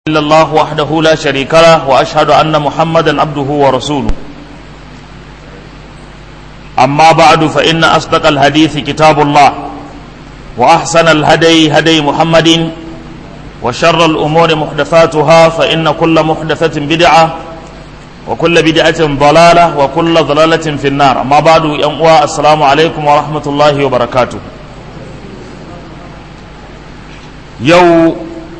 إلا الله وحده لا شريك له وأشهد أن محمدا عبده ورسوله أما بعد فإن أصدق الحديث كتاب الله وأحسن الهدي هدي محمد وشر الأمور محدثاتها فإن كل محدثة بدعة وكل بدعة ضلالة وكل ضلالة في النار أما بعد يا السلام عليكم ورحمة الله وبركاته يو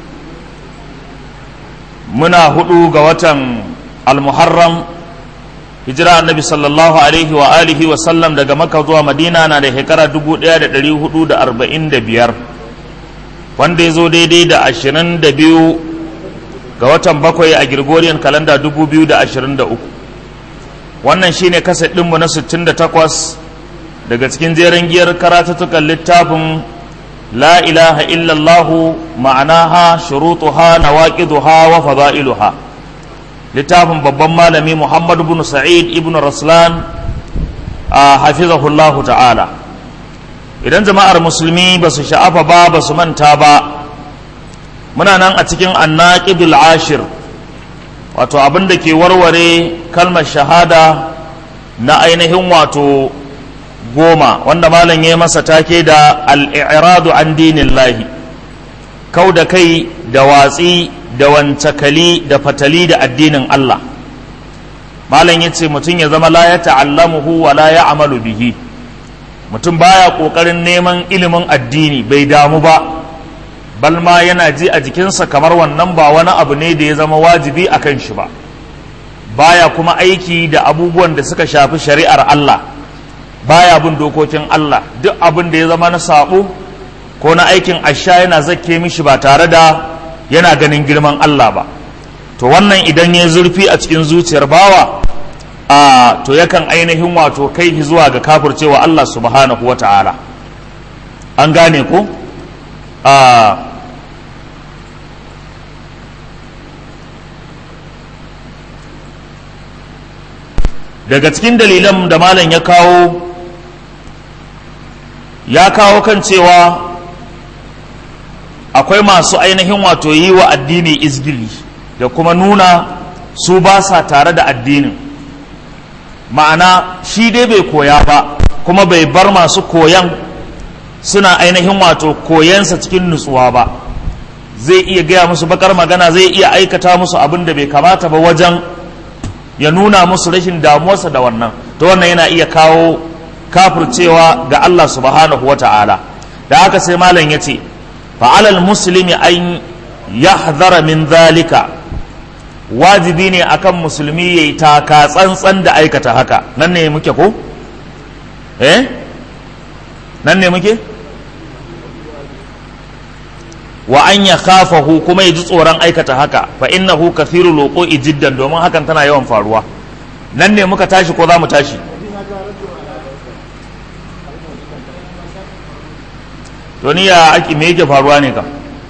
muna hudu ga watan almuharram hijira annabi sallallahu alaihi wa alihi wa sallam daga maka zuwa madina na da shekara 1445 wanda ya zo daidai da 22 ga watan bakwai a gregorian kalanda 2023 wannan shine kaset ɗinmu na 68 daga cikin jeren giyar karatattukan littafin لا إله إلا الله معناها شروطها نواقضها وفضائلها littafin babban malami Muhammad ibn Sa'id ibn Raslan a hafizahullahu ta'ala idan jama'ar musulmi ba su sha'afa ba ba su manta ba muna nan a cikin annaqidul ashir wato abin da ke warware kalmar shahada na ainihin wato goma wanda malam ya masa take da al'iradu an dinin lahi kau da kai da watsi da wancakali da fatali da addinin Allah malam ya ce mutum ya zama la ya ta'allamuhu wa la ya amalu bihi mutum baya ƙoƙarin neman ilimin addini bai damu ba balma yana ji a jikinsa kamar wannan ba wani abu ne da ya zama wajibi a kan shi ba baya kuma aiki da abubuwan da suka shafi shari'ar Allah baya bin dokokin Allah duk abin da ya zama na sabo ko na aikin asha yana zakke mishi ba tare da yana ganin girman Allah ba to wannan idan ya zurfi a cikin zuciyar bawa a to yakan ainihin wato kai zuwa ga kafircewa Allah subhanahu wa ta'ala an gane ko a daga cikin dalilan da malam ya kawo ya kawo kan cewa akwai masu ainihin wato yi wa addini izgili da kuma nuna su ba sa tare da addinin ma'ana shi dai bai koya ba kuma bai bar masu koyan suna ainihin wato koyansa cikin nutsuwa ba zai iya gaya musu bakar magana zai iya aikata musu abin da bai kamata ba wajen ya nuna musu rashin damuwarsa da wannan to wannan yana iya kawo kafircewa ga Allah subhanahu wa ta'ala da haka sai malam ya ce fa'alal musulmi an yahdhara min zalika wajibi ne akan musulmi ya yi taka tsantsan da aikata haka nan ne muke ko? eh? nan ne muke? wa an ya khafahu kuma ya ji tsoron aikata haka fa innahu kathiru loko jiddan domin hakan tana yawan faruwa nan ne muka tashi ko za mu tashi to ni ya aki me yake faruwa ne kam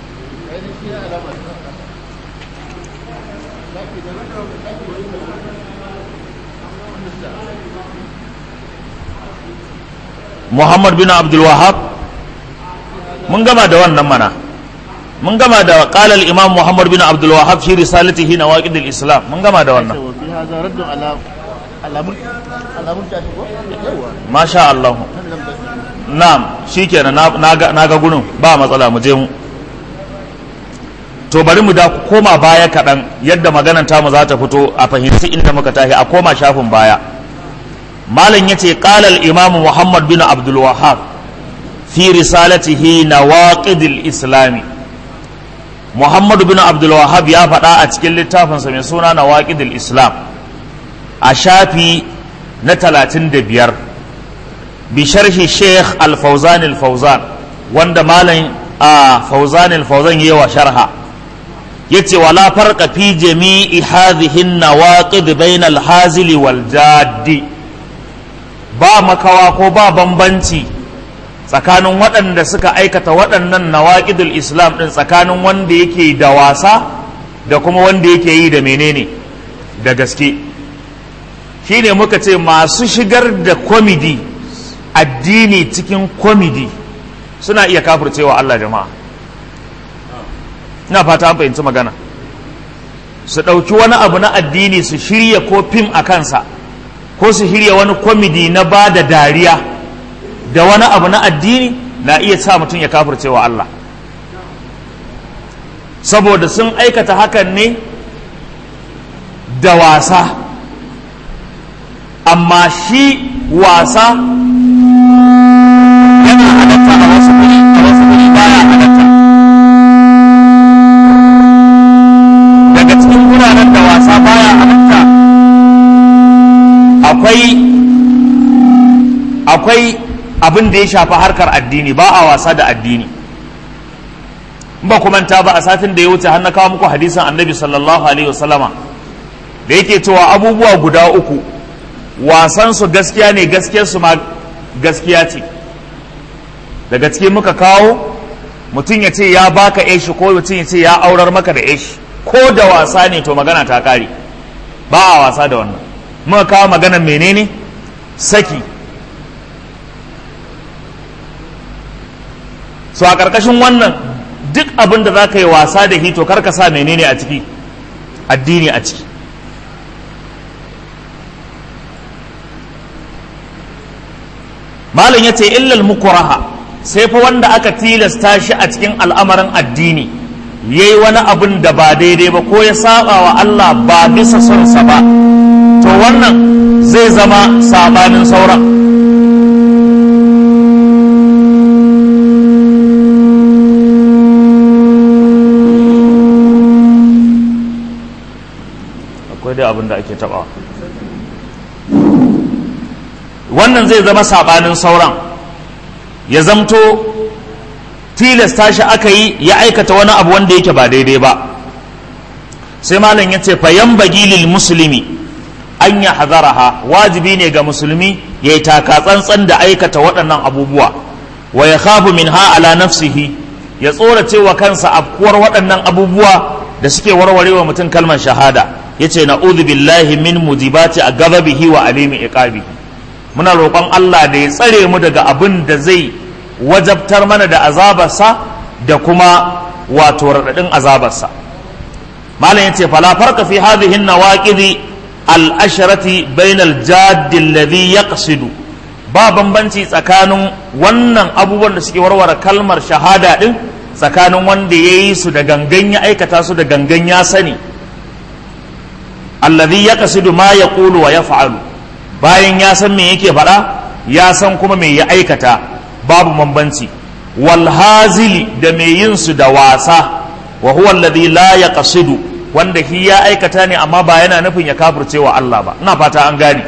Muhammad bin Abdul Wahab mun gama da wannan mana mun gama da qala al imam Muhammad bin Abdul Wahab fi risalatihi nawaqid al islam mun gama da wannan masha Allah na'am shikenan na ga gurin ba matsala mu je mu to bari mu da koma baya kaɗan yadda maganan tamu za ta fito a fahimci inda muka tashi a koma shafin baya malam yace qala al imam Muhammad bin Abdul Wahhab fi risalatihi nawaqid al islami Muhammad bin Abdul Wahhab ya faɗa a cikin littafinsa mai suna nawaqid al islam a shafi na talatin da biyar bisharhi sheikh al-fauzan al-fauzan wanda malam a fauzan al-fauzan yi wa sharha yace wala farqa fi jami'i hadhihi an-nawaqid bayna al-hazili wal jaddi ba makawa ko ba bambanci tsakanin waɗanda suka aikata waɗannan nawaqidul islam din tsakanin wanda yake da wasa da kuma wanda yake yi da menene da gaske shine muka ce masu shigar da kwamidi addini cikin kwamidi suna iya kafircewa Allah jama'a ina fata an fahimci magana su ɗauki wani abu na addini su shirya ko fim a kansa ko su shirya wani kwamidi na ba da dariya da wani abu na addini na iya sa mutum ya kafircewa Allah saboda sun aikata hakan ne da wasa amma shi wasa yana halatta a wasu guri a wasu guri baya halatta daga cikin wuraren da wasa baya halatta akwai akwai abin da ya shafi harkar addini ba a wasa da addini ba manta ba a satin da ya wuce har na kawo muku hadisin annabi sallallahu alaihi wasallama da yake cewa abubuwa guda uku wasan su gaskiya ne gaskiyar su ma gaskiya ce daga cikin muka kawo mutum ya ce ya baka eshi ko mutum ya ce ya aurar maka da eshi ko da wasa ne to magana ta kare ba a wasa da wannan muka kawo maganar menene saki so a ƙarƙashin wannan duk abin da za ka yi wasa da hito kar ka sa menene a ciki addini a ciki malam ya ce illal mukuraha sai fa wanda aka tilasta shi a cikin al'amarin addini ya yi wani abin da ba daidai ba ko ya saba wa Allah ba bisa sonsa ba to wannan zai zama sabanin sauran akwai dai abin da ake tabawa wannan zai zama sabanin sauran ya zamto tilasta shi aka yi ya aikata wani abu wanda yake ba daidai ba sai malam ya ce fayan bagilil musulmi an ya hazaraha wajibi ne ga musulmi ya yi taka tsantsan da aikata waɗannan abubuwa wa ya khafu min ha ala nafsihi ya tsorace wa kansa afkuwar waɗannan abubuwa da suke warware wa mutum kalmar shahada ya ce na'udhu billahi min mujibati a gababihi wa alimi iqabihi muna roƙon Allah da ya tsare mu daga abin da zai wajabtar mana da azabarsa da kuma wato raɗaɗin azabarsa malam yace fala farqa fi hadhihi an-nawaqidi al-asharati bayna al-jadd alladhi yaqsidu ba bambanci tsakanin wannan abubuwan da suke warware kalmar shahada din tsakanin wanda ya yi su da gangan ya aikata su da gangan ya sani alladhi yaqsidu ma yaqulu wa yaf'alu bayan ya san me yake faɗa ya san kuma me ya aikata babu bambanci wal hazili da me yin su da wasa wa huwa alladhi la yaqsidu wanda shi ya aikata ne amma ba yana nufin ya kafirce wa Allah ba ina fata an gane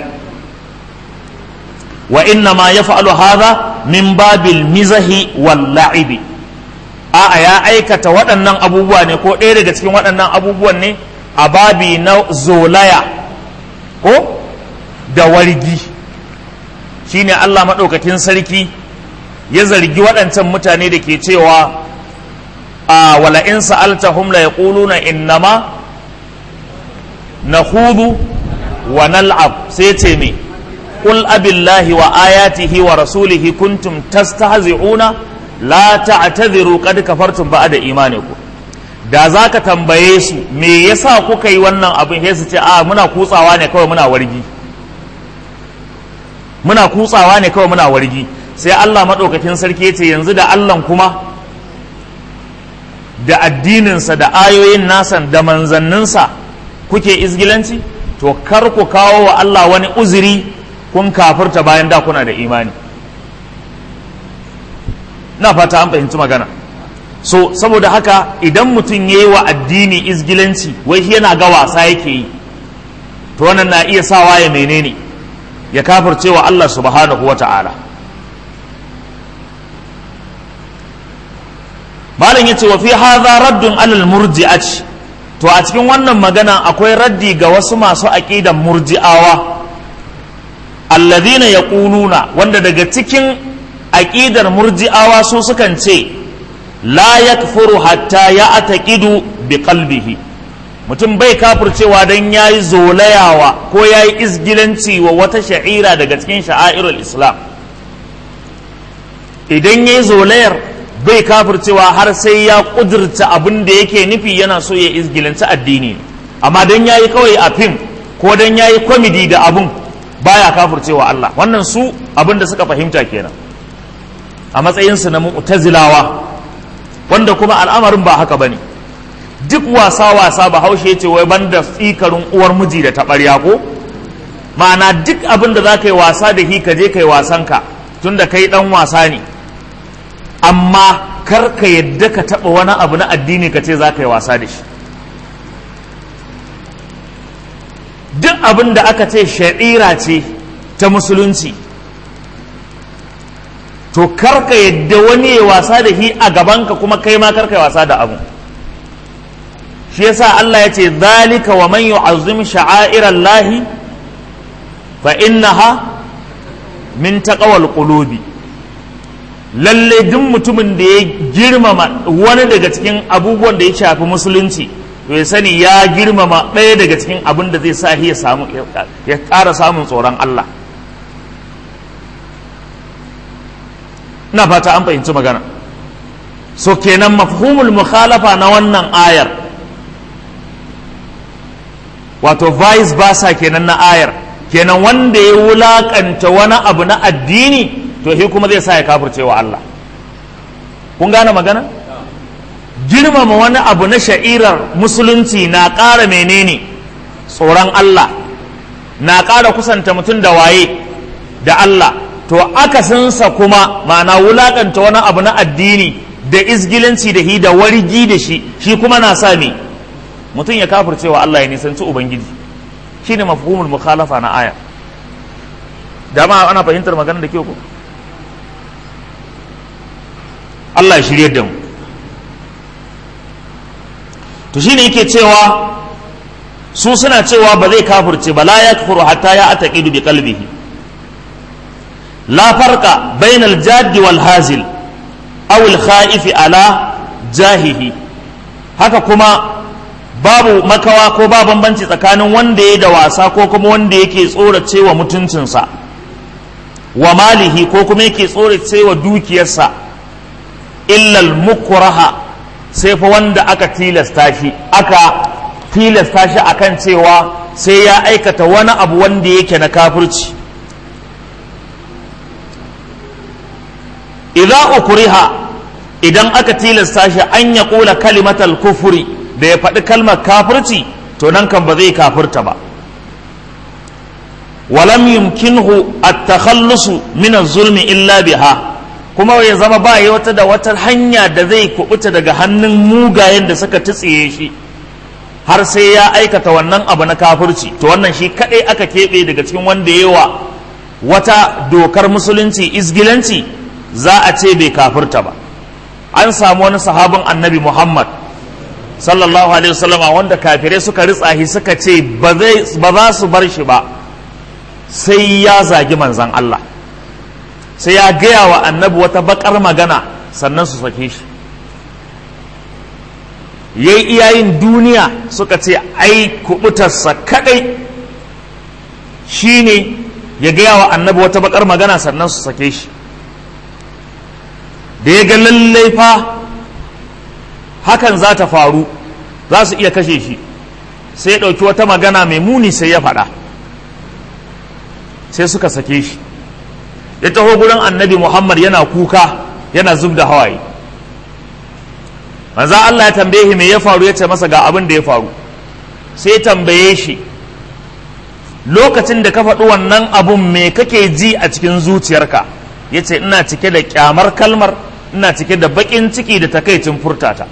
wa inna ma yaf'alu hadha min babil mizahi wal la'ibi a'a ya aikata waɗannan abubuwa ne ko ɗaya daga cikin waɗannan abubuwan ne a babi na zolaya ko da wargi shine Allah maɗaukakin sarki ya zargi waɗancan mutane da ke cewa a wala in sa'altahum la yaquluna innama nakhudu wa nal'ab sai ce me qul abillahi wa ayatihi wa rasulihi kuntum tastahzi'una la ta'tadhiru qad kafartum ba'da imanikum da za ka tambaye su me yasa kuka yi wannan abin sai su ce a muna kutsawa ne kawai muna wargi muna kutsawa ne kawai muna wargi sai Allah maɗaukakin sarki ce yanzu da Allah kuma da addininsa da ayoyin nasa da manzanninsa kuke izgilanci to kar ku kawo wa Allah wani uzuri kun kafirta bayan da kuna da imani na fata an fahimci magana so saboda haka idan mutum ya yi wa addini izgilanci wai shi yana ga wasa yake yi to wannan na iya sawa ya menene ya kafirce wa Allah subhanahu wa ta'ala malam yace wa fi hadha raddun alal murji'ati to a cikin wannan magana akwai raddi ga wasu masu aqidan murji'awa alladhina yaquluna wanda daga cikin aqidar murji'awa su sukan ce la yakfuru hatta ya ataqidu bi qalbihi mutum bai kafircewa dan yayi zolayawa ko yayi izgilanci wa wata sha'ira daga cikin sha'airul islam idan yayi zolayar bai kafircewa har sai ya kudurta abin da yake nufi yana so ya izgilanci addini amma dan yayi kawai a fim ko dan yayi komedi da abun baya kafircewa Allah wannan su abin da suka fahimta kenan a matsayinsu na mu'tazilawa wanda kuma al'amarin ba haka bane duk wasa wasa ba haushe ce wai banda tsikarin uwar miji da taɓarya ko ma'ana duk abin da za ka yi wasa da hi ka je ka yi wasanka tun da kai ɗan wasa ne amma kar ka yadda ka taɓa wani abu na addini ka ce za ka yi wasa da shi duk abin da aka ce sha'ira ce ta musulunci to kar ka yadda wani ya wasa da hi a gabanka kuma kai ma kar ka yi wasa da abu shi yasa Allah ya ce zalika wa man yu'azzim sha'airallahi fa innaha min taqwal qulubi lalle duk mutumin da ya girmama wani daga cikin abubuwan da ya shafi musulunci to ya sani ya girmama ɗaya daga cikin abin da zai sa ya samu ya ƙara samun tsoron Allah ina fata an fahimci magana so kenan mafhumul mukhalafa na wannan ayar wato vice versa kenan na ayar kenan wanda ya wulakanta wani abu na addini to shi kuma zai sa ya kafirce wa Allah kun gane magana girmama wani abu na sha'irar musulunci na ƙara menene tsoron Allah na ƙara kusanta mutum da waye da Allah to akasinsa kuma ma'ana wulakanta wani abu na addini da izgilanci da hi da wargi da shi shi kuma na sa me mutum ya kafirce wa Allah ya nisanci ubangiji shine mafhumul mukhalafa na aya dama ana fahimtar magana da kyau ko Allah ya shirye da mu to shine yake cewa su suna cewa ba zai kafirce ba la yakfuru hatta ya ataqidu bi qalbihi la farqa bainal jaddi wal hazil aw al khaifi ala jahihi haka kuma babu makawa ko ba bambanci tsakanin wanda ya da wasa ko kuma wanda yake tsorace wa mutuncinsa wa malihi ko kuma yake tsorace wa dukiyarsa illal mukraha sai fa wanda aka tilasta shi aka tilasta shi akan cewa sai ya aikata wani abu wanda yake na kafirci idza ukriha idan aka tilasta shi an ya kula kalimatal kufuri da ya faɗi kalmar kafirci to nan kan ba zai kafirta ba walam yumkinhu at-takhallusu min az-zulmi illa biha kuma ya zama ba ya wata da wata hanya da zai kubuta daga hannun mugayen da suka tsiye shi har sai ya aikata wannan abu na kafirci to wannan shi kadai aka keɓe daga cikin wanda yawa wata dokar musulunci izgilanci za a ce bai kafirta ba an samu wani sahabin annabi muhammad sallallahu alaihi wasallama wanda kafirai suka ritsa shi suka ce ba za su bar shi ba sai ya zagi manzan Allah sai ya gaya wa annabi wata bakar magana sannan su sake shi yayi iyayin duniya suka ce ai kubutarsa kadai shine ya gaya wa annabi wata bakar magana sannan su sake shi da ya ga lallai fa hakan za ta faru za su iya kashe shi sai ya ɗauki wata magana mai muni sai ya faɗa sai suka sake shi ya taho gurin annabi muhammad yana kuka yana zub da hawaye manzo Allah ya tambaye shi me ya faru ya ce masa ga abin da ya faru sai tambaye shi lokacin da ka faɗi wannan abun me kake ji a cikin zuciyarka ya ce ina cike da kyamar kalmar ina cike da baƙin ciki da takaicin furtata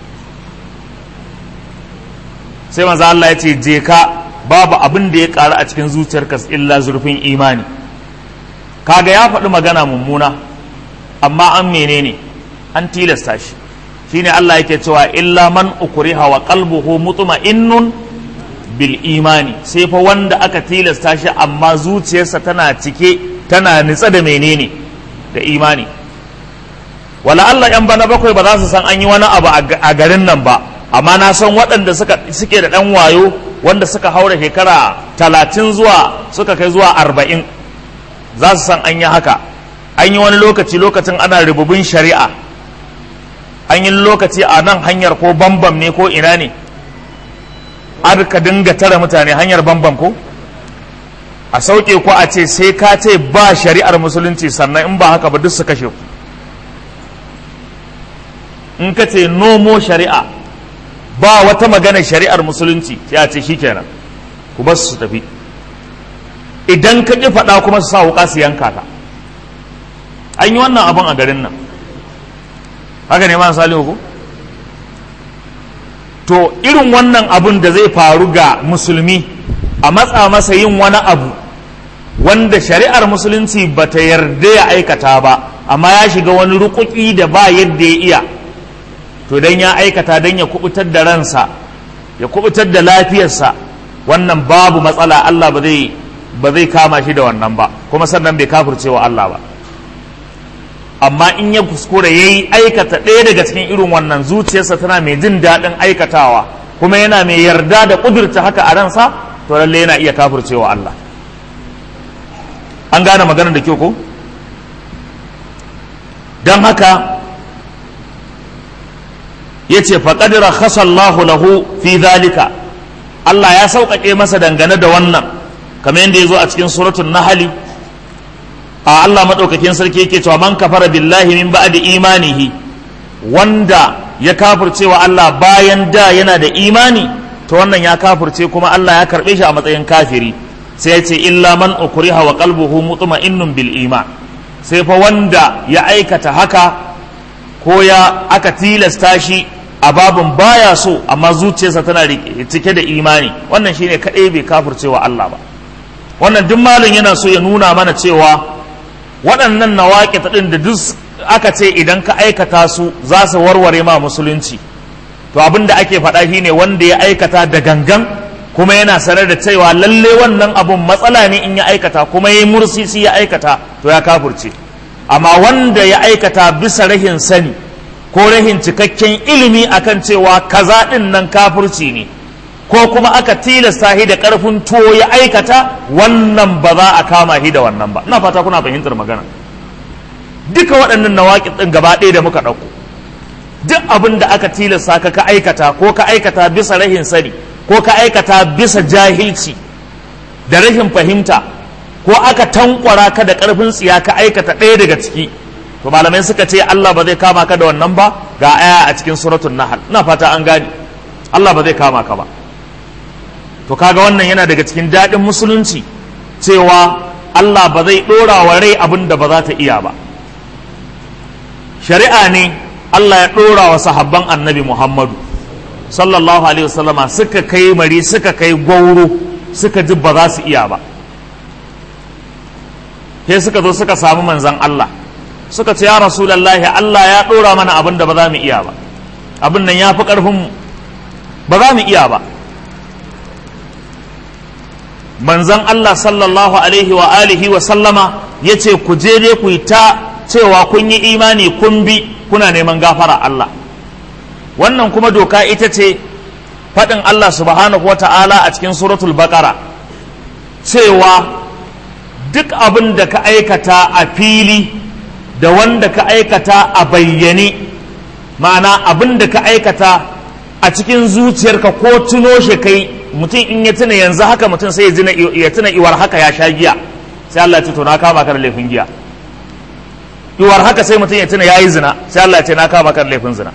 sai manzo Allah ya ce je ka babu abin da ya ƙaru a cikin zuciyarka illa zurfin imani kaga ya faɗi magana mummuna amma an menene an tilasta shi shine Allah yake cewa illa man ukriha wa qalbuhu mutma'innun bil imani sai fa wanda aka tilasta shi amma zuciyarsa tana cike tana nitsa da menene da imani wala Allah yan bana bakwai ba za su san an yi wani abu a garin nan ba amma na san waɗanda suke da ɗan wayo wanda suka haura shekara talatin zuwa suka kai zuwa arba'in za su san an yi haka an yi wani lokaci lokacin ana rububin shari'a an yi lokaci a nan hanyar ko bambam ne ko ina ne har ka dinga tara mutane hanyar bambam ko a sauke ko a ce sai ka ce ba shari'ar musulunci sannan in ba haka ba duk su kashe ku in ka ce nomo shari'a ba wata magana shari'ar musulunci sai a ce shikenan ku ba su tafi idan ka ƙi faɗa kuma su sa wuƙa su yanka ka an yi wannan abin a garin nan haka ne ma salihu ko to irin wannan abun da zai faru ga musulmi a matsa masa yin wani abu wanda shari'ar musulunci ba ta yarda ya aikata ba amma ya shiga wani rukuki da ba yadda ya iya to dan ya aikata dan ya kubutar da ransa ya kubutar da lafiyarsa wannan babu matsala Allah ba zai ba zai kama shi da wannan ba kuma sannan bai kafirce wa Allah ba amma in ya kuskure ya yi aikata ɗaya daga cikin irin wannan zuciyarsa tana mai jin daɗin aikatawa kuma yana mai yarda da ƙudurta haka a ransa to lalle yana iya kafircewa Allah an gane maganar da kyau ko don haka ya ce faƙadira khasallahu lahu fi zalika Allah ya sauƙaƙe masa dangane da wannan kamar yadda ya zo a cikin suratun nahali a Allah maɗaukakin sarki yake cewa man kafara billahi min ba'di imanihi wanda ya kafirce wa Allah bayan da yana da imani to wannan ya kafirce kuma Allah ya karɓe shi a matsayin kafiri sai ya ce illa man ukriha wa qalbuhu mutma'innun bil iman sai fa wanda ya aikata haka ko ya aka tilasta shi a babin baya so amma zuciyarsa tana cike da imani wannan shine kaɗai bai kafirce wa Allah ba wannan duk malin yana so ya nuna mana cewa waɗannan nawaƙi ɗin da duk aka ce idan ka aikata su za su warware ma musulunci to abin da ake faɗa shine wanda ya aikata da gangan kuma yana sanar da cewa lalle wannan abun matsala ne in ya aikata kuma ya yi mursisi ya aikata to ya kafurce amma wanda ya aikata bisa rahin sani ko rahin cikakken ilimi akan cewa kaza ɗin nan kafurci ne ko kuma aka tilasta shi da ƙarfin tuwo ya aikata wannan ba za a kama shi da wannan ba ina fata kuna fahimtar magana duka waɗannan nawaƙi ɗin gaba ɗaya da muka ɗauko duk abin da aka tilasta ka ka aikata ko ka aikata bisa rahin sani ko ka aikata bisa jahilci da rahin fahimta ko aka tankwara ka da ƙarfin tsiya ka aikata ɗaya daga ciki to malamai suka ce Allah ba zai kama ka da wannan ba ga aya a cikin suratul nahl ina fata an gane Allah ba zai kama ka ba to kaga wannan yana daga cikin daɗin musulunci cewa Allah ba zai ɗora wa rai abin da ba za ta iya ba shari'a ne Allah ya ɗora wa sahabban annabi Muhammadu sallallahu alaihi wasallama suka kai mari suka kai gwauro suka ji ba za su iya ba sai suka zo suka samu manzan Allah suka ce ya rasulallahi Allah ya ɗora mana abin da ba za mu iya ba abin nan ya fi ƙarfinmu ba za mu iya ba manzan Allah sallallahu alaihi wa alihi wa sallama ya ce ku je dai ku yi ta cewa kun yi imani kun bi kuna neman gafara Allah wannan kuma doka ita ce faɗin Allah subhanahu wa ta'ala a cikin suratul baqara cewa duk abin da ka aikata a fili da wanda ka aikata a bayyane ma'ana abin da ka aikata a cikin zuciyarka ko tuno shi kai mutum in ya tuna yanzu haka mutum sai ya tuna iwar haka ya sha giya sai Allah ya ce to na kama ka da laifin giya iwar haka sai mutum ya tuna yayi zina sai Allah ya ce na kama ka da laifin zina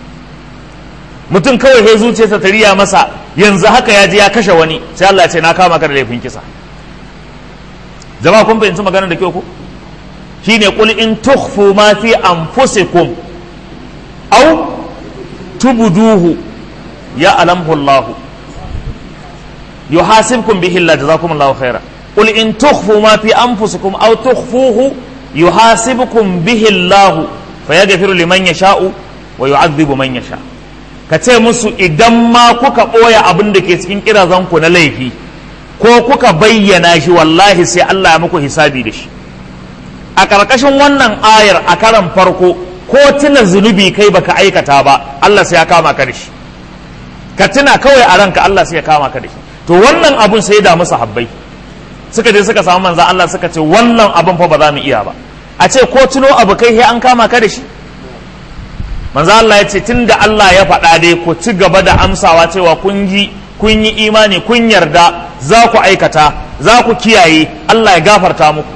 mutum kawai sai zuciyarsa ta riya masa yanzu haka ya je ya kashe wani sai Allah ya ce na kama ka da laifin kisa jama'a kun fahimci magana da kyau ko shine qul in tukhfu ma fi anfusikum aw tubduhu ya alamhu Allah yuhasibkum bihi Allah jazakumullahu khaira qul in tukhfu ma fi anfusikum aw tukhfuhu yuhasibukum bihi Allah fayaghfiru liman yasha'u wa yu'adhibu man yasha ka ce musu idan ma kuka ɓoye abin da ke cikin kirazanku na laifi ko kuka bayyana shi wallahi sai Allah ya muku hisabi da shi a ƙarƙashin wannan ayar a karan farko ko tuna zunubi kai baka aikata ba Allah sai ya kama ka da shi ka tuna kawai a ranka Allah sai ya kama ka da shi to wannan abun sai ya damu sahabbai suka je suka samu manzan Allah suka ce wannan abun fa ba za mu iya ba a ce ko tuno abu kai sai an kama ka da shi manzo Allah ya ce tunda Allah ya faɗa dai ku ci gaba da amsawa cewa kun ji kun yi imani kun yarda za ku aikata za ku kiyaye Allah ya gafarta muku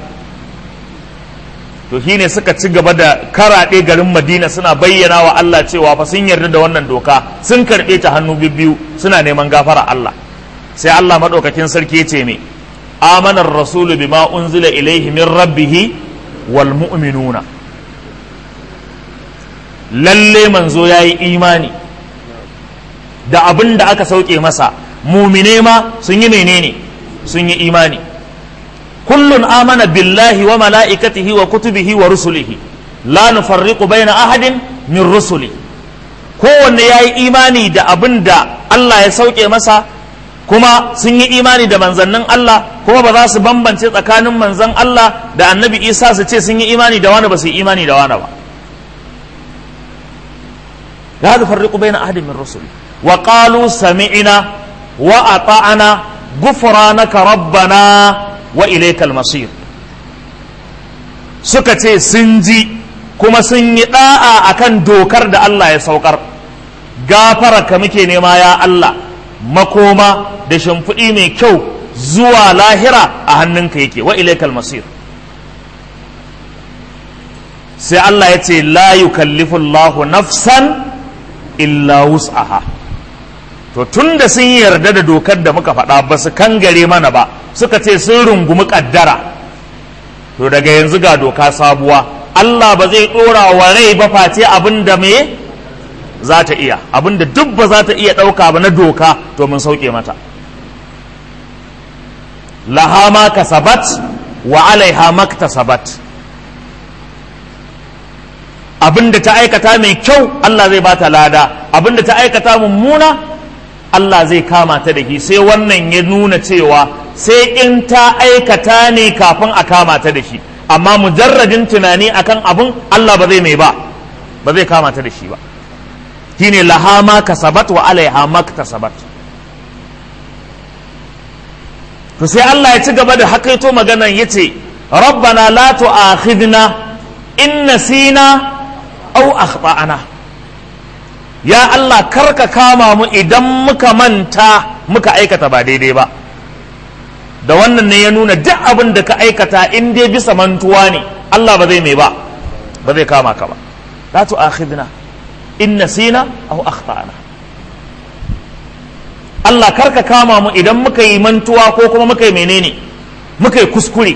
to shine suka ci gaba da karaɗe garin madina suna bayyana wa Allah cewa fa sun yarda da wannan doka sun karɓe ta hannu biyu suna neman gafara Allah sai Allah maɗaukakin sarki ya ce me amanar rasulu bima unzila ilaihi min rabbihi wal mu'minuna lalle manzo ya yi imani da abin da aka sauke masa mumine ma sun yi menene sun yi imani kullun amana billahi wa mala'ikatihi wa kutubihi wa rusulihi la nufarriqu baina ahadin min rusuli kowanne ya yi imani da abin da Allah ya sauke masa kuma sun yi imani da manzannin Allah kuma ba za su bambance tsakanin manzan Allah da annabi Isa su ce sun yi imani da wani ba su yi imani da wani ba la nufarriqu baina ahadin min rusuli wa qalu sami'na wa ata'na ghufranaka rabbana wa ilaikal masir suka ce sun ji kuma sun yi da'a akan dokar da Allah ya saukar gafara ka muke nema ya Allah makoma da shimfiɗi mai kyau zuwa lahira a hannunka yake wa ilaikal masir sai Allah ya ce la yukallifu Allahu nafsan illa wus'aha to tun da sun yarda da dokar da muka faɗa ba su kangare mana ba suka ce sun rungumi ƙaddara to daga yanzu ga doka sabuwa Allah ba zai ɗora wa rai ba face abin da me za ta iya abin da duk ba za ta iya ɗauka ba na doka to mun sauke mata laha ma kasabat wa alaiha maktasabat abin da ta aikata mai kyau Allah zai bata lada abin da ta aikata mummuna Allah zai kama ta da shi sai wannan ya nuna cewa sai in ta aikata ne kafin a kama ta da shi amma mujarradin tunani akan abin Allah ba zai mai ba ba zai kama ta da shi ba shine laha ma kasabat wa alaiha maktasabat to sai Allah ya ci gaba da hakaito maganan yace rabbana la tu'akhidna in nasina aw akhtana ya Allah karka kama mu idan muka manta muka aikata ba daidai ba da wannan ne ya nuna duk abin da ka aikata in dai bisa mantuwa ne Allah ba zai mai ba ba zai kama ka ba la tu'akhidna in nasina aw akhtana Allah karka kama mu idan muka yi mantuwa ko kuma muka yi menene muka yi kuskure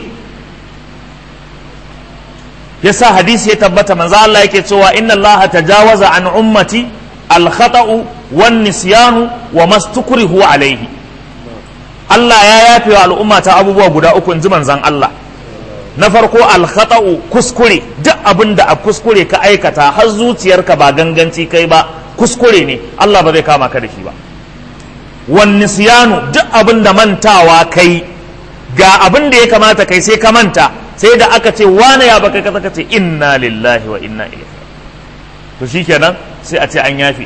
yasa hadisi ya tabbata manzo Allah yake cewa inna Allah tajawaza an ummati al-khata'u wan nisyanu wa mastukrihu alayhi Allah ya yafe wa al'umma ta abubuwa guda uku in ji manzon Allah na farko al-khata'u kuskure duk abin da a kuskure ka aikata har zuciyarka ba ganganci kai ba kuskure ne Allah ba zai kama ka da shi ba wan nisyanu duk abin da mantawa kai ga abin da ya kamata kai sai ka manta sai da aka ce wane ya baka kaza ka ce inna lillahi wa inna ilaihi to shikenan sai a ce an yafe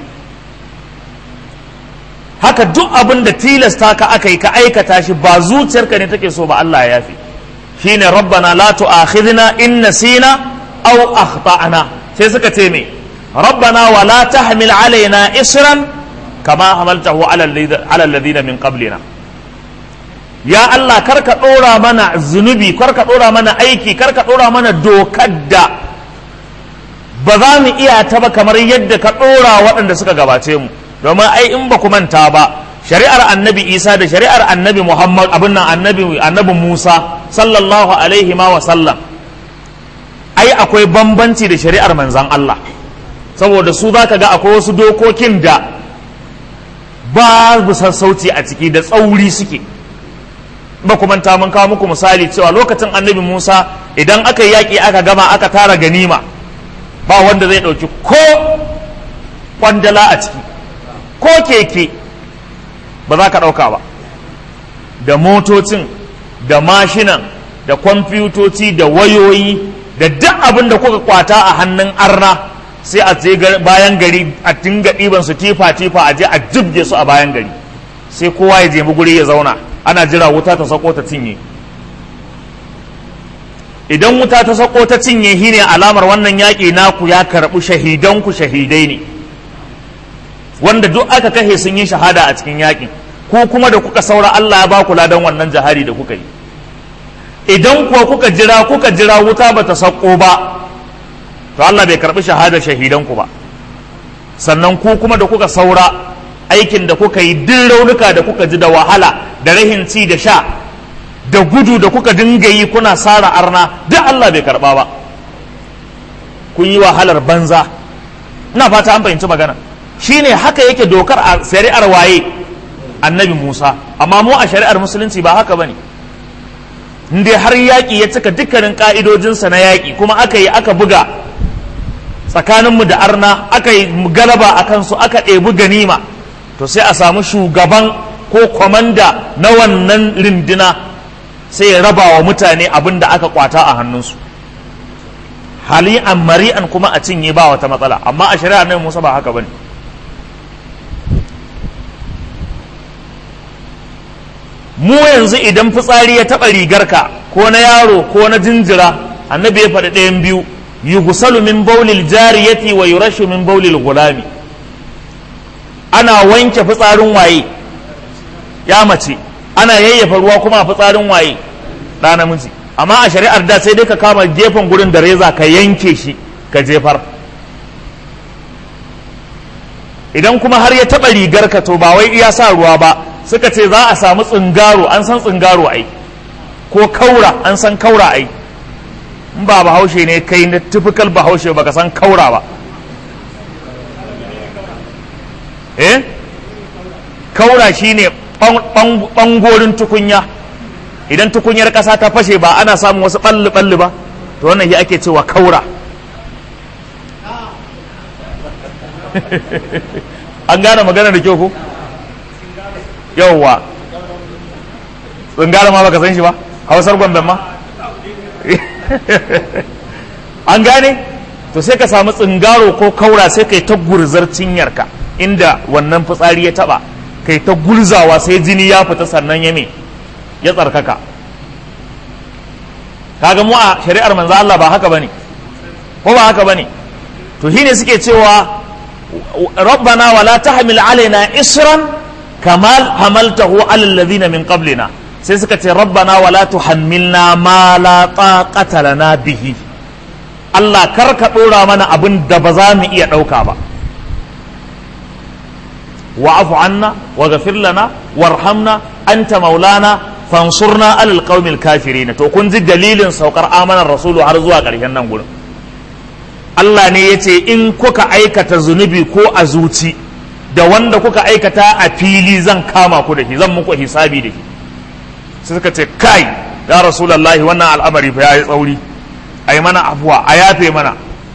haka duk abin da tilasta ka aka yi ka aikata shi ba zuciyarka ne take so ba Allah ya yafe shine rabbana la tu'akhidna in nasina aw akhtana sai suka ce me rabbana wa la tahmil alaina isran kama hamaltahu ala alladhina min qablina ya Allah karka ɗora mana zunubi karka ɗora mana aiki karka ɗora mana dokar da ba za mu iya ta ba kamar yadda ka ɗora waɗanda suka gabace mu domin ai in ba ku manta ba shari'ar annabi isa da shari'ar annabi muhammad abin nan annabi annabi musa sallallahu alaihi ma wa sallam ai akwai bambanci da shari'ar manzan allah saboda su za ka ga akwai wasu dokokin da babu sassauci a ciki da tsauri suke ba ku manta mun kawo muku misali cewa lokacin annabi Musa idan aka yi yaƙi aka gama aka tara ganima ba wanda zai ɗauki ko kwandala a ciki ko keke ba za ka ɗauka ba da motocin da mashinan da kwamfutoci da wayoyi da duk abin da kuka kwata a hannun arna sai a je bayan gari a dinga ɗiban su tifa tifa a je a jibge su a bayan gari sai kowa ya je guri ya zauna ana jira wuta ta sako ta cinye idan wuta ta sako ta cinye shi ne alamar wannan yaƙi naku ya karɓi shahidanku shahidai ne wanda duk aka kashe sun yi shahada a cikin yaƙin ko kuma da kuka saura Allah ya ba ku ladan wannan jihadi da kuka yi idan kuwa kuka jira kuka jira wuta ba ta sauko ba to Allah bai karɓi shahada shahidan ku ba sannan ku kuma da kuka saura aikin da kuka yi duk raunuka da kuka ji da wahala da rahin ci da sha da gudu da kuka dinga yi kuna sara arna duk Allah bai karɓa ba kun yi wahalar banza ina fata an fahimci magana shine haka yake dokar a shari'ar waye annabi Musa amma mu a shari'ar musulunci ba haka bane dai har yaƙi ya cika dukkanin ƙa'idojinsa na yaƙi kuma aka yi aka buga tsakaninmu da arna aka yi galaba a kansu aka ɗebi ganima to sai a samu shugaban ko kwamanda na wannan rindina sai ya raba wa mutane abin da aka kwata a hannunsu hali'an mari'an kuma a cinye ba wata matsala amma a shari'ar nan musa ba haka bane mu yanzu idan fitsari ya taɓa rigarka ko na yaro ko na jinjira annabi ya faɗi ɗayan biyu yughsalu min baulil jariyati wa yurashu min baulil gulami ana wanke fitsarin waye ya mace ana yayyafa ruwa kuma a fitsarin waye ɗa namiji amma a shari'ar da sai dai ka kama gefen gurin da reza ka yanke shi ka jefar idan kuma har ya taɓa rigarka to ba wai iya sa ruwa ba suka ce za a samu tsingaro an san tsingaro ai ko kaura an san kaura ai in ba bahaushe ne kai na typical bahaushe baka san kaura ba eh kaura shine bangorin tukunya idan tukunyar ƙasa ta fashe ba ana samun wasu ɓalli-ɓalli ba to wannan shi ake cewa kaura an gane magana da kyau ko yauwa tsingara ma baka san shi ba hausar gwamnan ma an gane to sai ka samu tsingaro ko kaura sai kai ta gurzar cinyarka inda wannan fitsari ya taba kai ta gurzawa sai jini ya fita sannan ya me ya tsarkaka kaga mu a shari'ar manzo Allah ba haka bane ko ba haka bane to shine suke cewa rabbana wala tahmil alaina isran kama hamaltahu ala alladhina min qablina sai suka ce rabbana wala tuhammilna ma la taqata lana bihi Allah kar ka dora mana abin da ba za mu iya dauka ba wa'fu anna waghfir lana warhamna anta maulana fansurna alal qaumil kafirin to kun ji dalilin saukar amanar rasulu har zuwa ƙarshen nan gurin Allah ne ya ce in kuka aikata zunubi ko a zuci da wanda kuka aikata a fili zan kama ku da shi zan muku hisabi da shi sai suka ce kai ya rasulullahi wannan al'amari fa yayi tsauri ai mana afuwa a yafe mana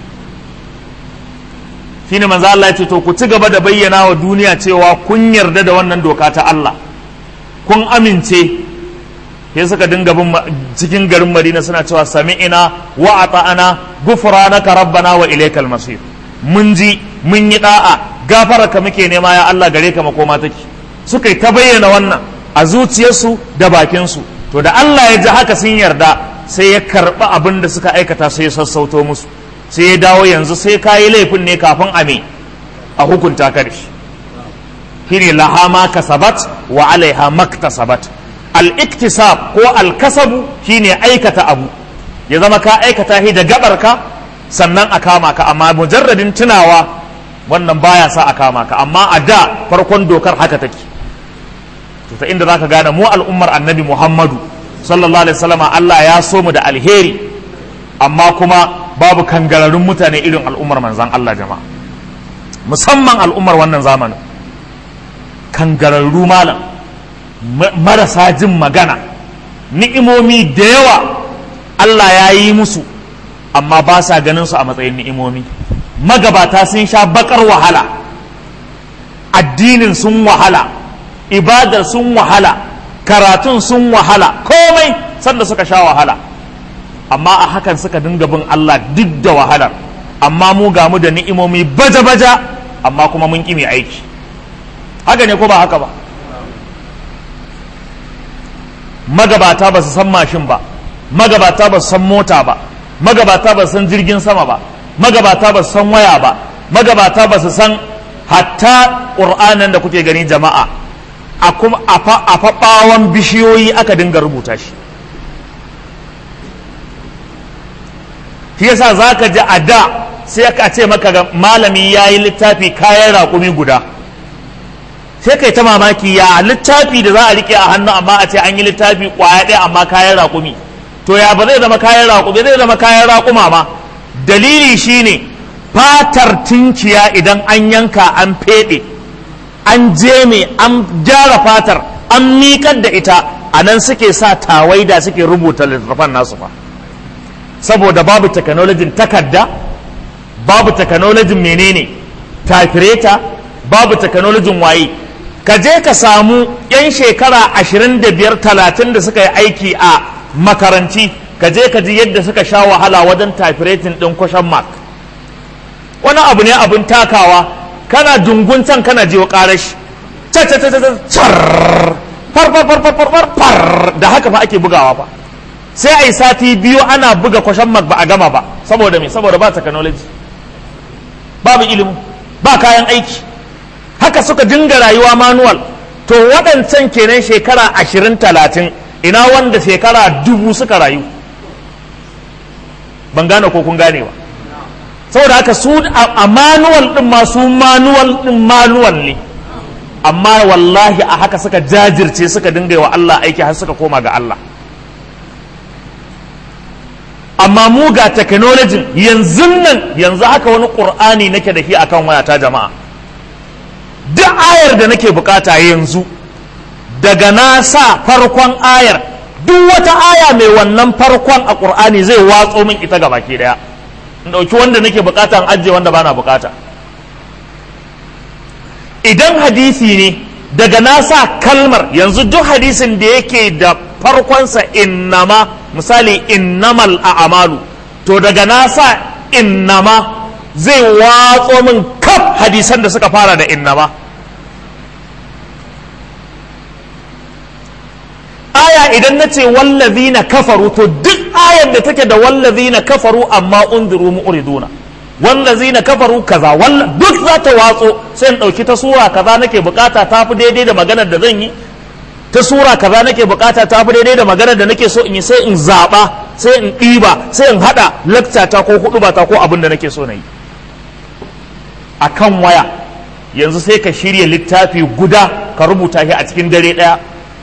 shine manzo Allah ya ce to ku ci gaba da bayyana wa duniya cewa kun yarda da wannan doka ta Allah kun amince sai suka dinga bin cikin garin Madina suna cewa sami'ina wa ata'ana ghufranaka rabbana wa ilaykal masir mun ji mun yi da'a gafararka muke nema ya Allah gare ka makoma take suka yi ta bayyana wannan a zuciyarsu da bakinsu to da Allah ya ji haka sun yarda sai ya karɓi abin da suka aikata sai ya sassauto musu sai ya dawo yanzu sai ka yi laifin ne kafin a me a hukunta ka da shi shine laha ma kasabat wa alaiha maktasabat al-iktisab ko al-kasabu shine aikata abu ya zama ka aikata shi da gabarka sannan a kama ka amma mujarradin tunawa wannan baya sa a kama ka amma a da farkon dokar haka take to ta inda zaka gane mu al'ummar annabi Muhammadu sallallahu alaihi wasallam Allah ya so mu da alheri amma kuma babu kangararrun mutane irin al'ummar manzan Allah jama'a musamman al'ummar wannan zamanin kangararru malam marasa jin magana ni'imomi da yawa Allah ya yi musu amma ba sa ganin su a matsayin ni'imomi magabata sun sha bakar wahala addinin sun wahala ibadar sun wahala karatun sun wahala komai sanda suka sha wahala amma a hakan suka dinga bin Allah duk da wahalar amma mu ga mu da ni'imomi baja-baja amma kuma mun ƙi mai aiki haka ne ko ba haka ba magabata ba su san mashin ba magabata ba su san mota ba magabata ba su san jirgin sama ba magabata ba su san waya ba magabata ba su san hatta ƙur'anin da kuke gani jama'a a kuma a faɓawan bishiyoyi aka dinga rubuta shi shi yasa za ka ji a da sai aka ce maka ga malami ya yi littafi kayan raƙumi guda sai kai ta mamaki ya littafi da za a rike a hannu amma a ce an yi littafi ƙwaya ɗaya amma kayan raƙumi to ya ba zai zama kayan raƙumi zai zama kayan raƙuma ma dalili shine fatar tinkiya idan an yanka an feɗe an jeme an gyara fatar an miƙar da ita a nan suke sa tawaida suke rubuta littattafan nasu fa saboda babu technologin takarda babu technologin menene tafireta babu technologin waye ka je ka samu 'yan shekara ashirin da biyar talatin da suka yi aiki a makaranti ka je ka ji yadda suka sha wahala wajen tafiretin ɗin kwashen mark wani abu ne abin takawa kana dungun can kana jiwa ƙarashi far far far far far far da haka fa ake bugawa fa sai a yi sati biyu ana buga kwashen mark ba a gama ba saboda me saboda ba technology babu ilimi ba kayan aiki haka suka dinga rayuwa manual to waɗancan kenan shekara ashirin talatin ina wanda shekara dubu suka rayu ban gane ko kun gane ba saboda haka su a manual ɗin ma su manual ɗin manual ne amma wallahi a haka suka jajirce suka dinga wa Allah aiki har suka koma ga Allah amma mu ga technology yanzu nan yanzu haka wani ƙur'ani nake da shi akan wayata jama'a duk ayar da nake bukata yanzu daga na sa farkon ayar duk wata aya mai wannan farkon a ƙur'ani zai watso min ita ga baki daya in ɗauki wanda nake bukata in ajiye wanda bana bukata idan hadisi ne daga na sa kalmar yanzu duk hadisin da yake da farkonsa innama misali innamal a'malu to daga na sa innama zai watso min kaf hadisan da suka fara da innama aya idan na ce wallazina kafaru to duk ayar da take da wallazina kafaru amma unziru mu'riduna wallazina kafaru kaza duk za ta watso sai in ɗauki ta sura kaza nake bukata ta fi daidai da maganar da zan yi ta sura kaza nake bukata ta fi daidai da maganar da nake so in yi sai in zaɓa sai in ɗiba sai in haɗa lakta ta ko hudu ba ta ko abin da nake so na yi a kan waya yanzu sai ka shirya littafi guda ka rubuta shi a cikin dare ɗaya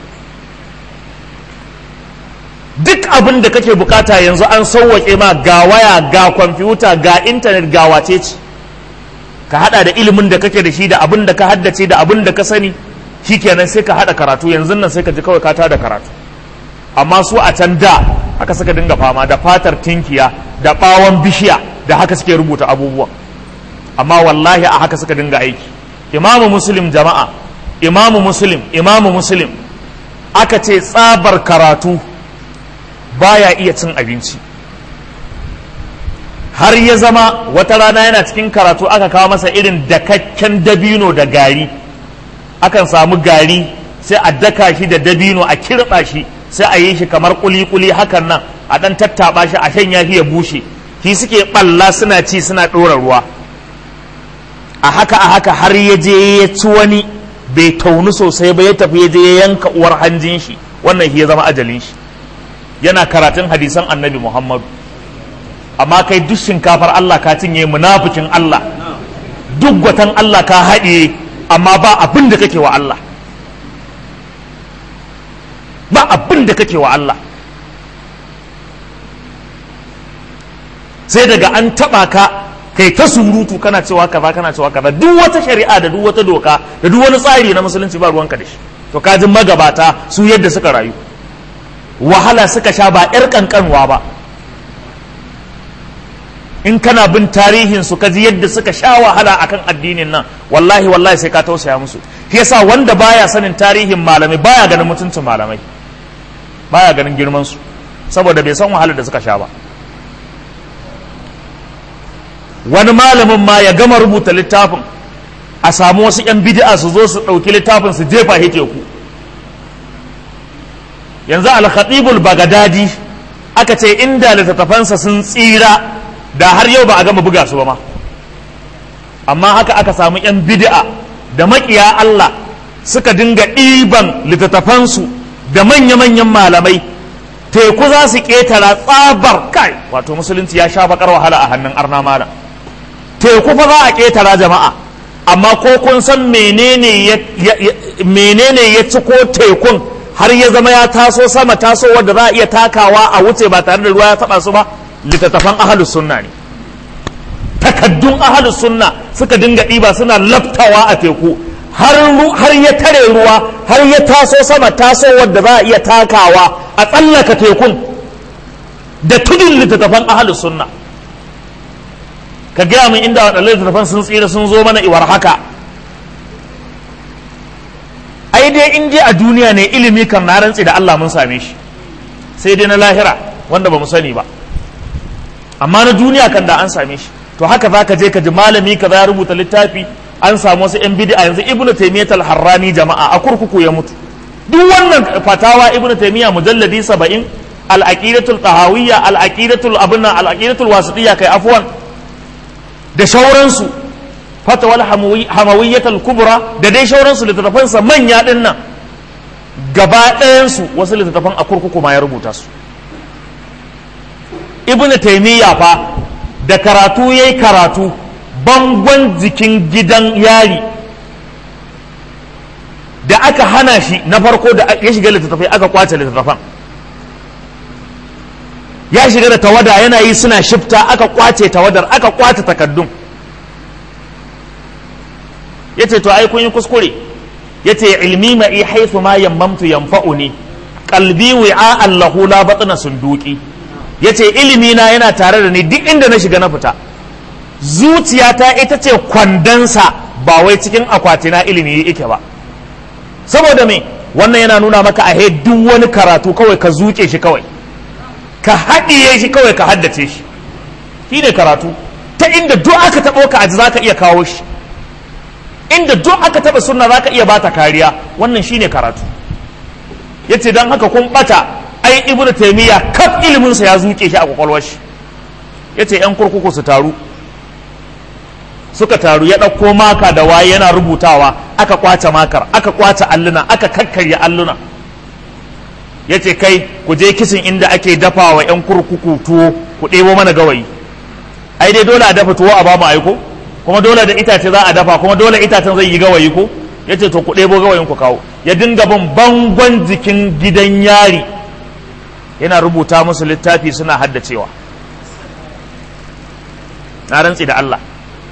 duk abin da kake bukata yanzu an sauwaƙe ma ga waya ga kwamfuta ga intanet ga wace ce ka hada da ilimin da kake da shi da abin da ka haddace da abin da ka sani shikenan sai ka hada karatu yanzu nan sai ka ji kawai ka tada karatu amma su a can da haka suka dinga fama da fatar tinkiya da bawon bishiya da haka suke rubuta abubuwan amma wallahi a haka suka dinga aiki imamu muslim jama'a imamu muslim imamu muslim aka ce tsabar karatu baya iya cin abinci har ya zama wata rana yana cikin karatu aka kawo masa irin dakakken dabino da gari akan samu gari sai a daka shi da dabino a kirɓa shi sai a yi shi kamar kuli-kuli hakan nan a ɗan tattaɓa shi a shanya shi ya bushe shi suke ɓalla suna ci suna ɗora ruwa a haka a haka har ya je ya ci wani bai taunu sosai ba ya tafi ya je ya yanka uwar hanjin shi wannan shi ya zama ajalin shi yana karatun hadisan annabi muhammadu amma kai duk shinkafar Allah ka cinye munafikin Allah duk gwatan Allah ka haɗiye amma ba abin da kake wa Allah ba abin da kake wa Allah sai daga an taɓa ka kai ta surutu kana cewa kaza kana cewa kaza duk wata shari'a da duk wata doka da duk wani tsari na musulunci ba ruwanka da shi to kajin magabata su yadda suka rayu wahala suka sha ba 'yar kankanwa ba in kana bin tarihin su kaji yadda suka sha wahala akan addinin nan wallahi wallahi sai ka tausaya musu shi yasa wanda baya sanin tarihin malamai baya ganin mutuncin malamai baya ganin girman su saboda bai san wahalar da suka sha ba wani malamin ma ya gama rubuta littafin a samu wasu 'yan bid'a su zo su ɗauki littafin su jefa shi teku yanzu al-khatibul bagadadi aka ce inda littattafansa sun tsira da har yau ba a gama buga su ba ma amma haka aka samu 'yan bid'a da makiya Allah suka dinga ɗiban littattafansu da manya-manyan malamai teku za su ƙetara tsabar kai wato musulunci ya sha bakar wahala a hannun arna malam teku fa za a ƙetara jama'a amma ko kun san menene ya ci ko tekun har ya zama ya taso sama taso wadda za a iya takawa a wuce ba tare da ruwa ya taba su ba littattafan ahalus sunna ne takaddun ahalus sunna suka dinga ɗiba suna laftawa a teku har ya tare ruwa har ya taso sama taso wadda za a iya takawa a tsallaka tekun da tudun littattafan ahalus sunna ka gaya min inda waɗannan littattafan sun tsira sun zo mana iwar haka ai dai in je a duniya ne ilimi kan na rantsi da Allah mun same shi sai dai na lahira wanda ba mu sani ba amma na duniya kan da an same shi to haka za ka je ka ji malami ka ya rubuta littafi an samu wasu yan bid'a yanzu ibnu taymiyyah al-harrani jama'a a kurkuku ya mutu duk wannan fatawa ibnu taymiyyah mujalladi 70 al-aqidatul tahawiyya al-aqidatul abunna al-aqidatul wasitiyya kai afwan da shauransu fatawal hamawiyyatul kubra da dai shauransu littattafansa manya din nan gaba ɗayansu wasu littattafan a kurkuku ma ya rubuta su ibn taimiyya fa da karatu yayi karatu bangon jikin gidan yari da aka hana shi na farko da ya shiga littattafai aka kwace littattafan ya shiga da tawada yana yi suna shifta aka kwace tawadar aka kwace takaddun ya ce to ai kun yi kuskure ya ce ilmi ma'i haithu ma yammamtu yanfa'uni qalbi wi'a allahu la batna sunduki ya ce ilimi na yana tare da ni duk inda na shiga na fita zuciyata ita ce kwandonsa ba wai cikin akwatina ilimi yake ba saboda me wannan yana nuna maka a duk wani karatu kawai ka zuke shi kawai ka haɗiye shi kawai ka haddace shi shi ne karatu ta inda duk aka taɓo ka aji za ka iya kawo shi inda duk aka taɓa sunna za ka iya bata kariya wannan shi ne karatu ya ce don haka kun ɓata ai ibnu taimiyya kaf iliminsa ya zuke shi a kwakwalwar shi ya ce 'yan kurkuku su taru suka taru ya ɗauko maka da waye yana rubutawa aka kwace makar aka kwace alluna aka kakkarya alluna ya ce kai ku je kisin inda ake dafa wa 'yan kurkuku tuwo ku ɗebo mana gawayi ai dai dole a dafa tuwo a ba mu aiko kuma dole da itace za a dafa kuma dole itacen zai yi gawayi ko ya ce to ku ɗebo gawayin ku kawo ya dinga bin bangon jikin gidan yari yana rubuta musu littafi suna haddacewa na rantsi da Allah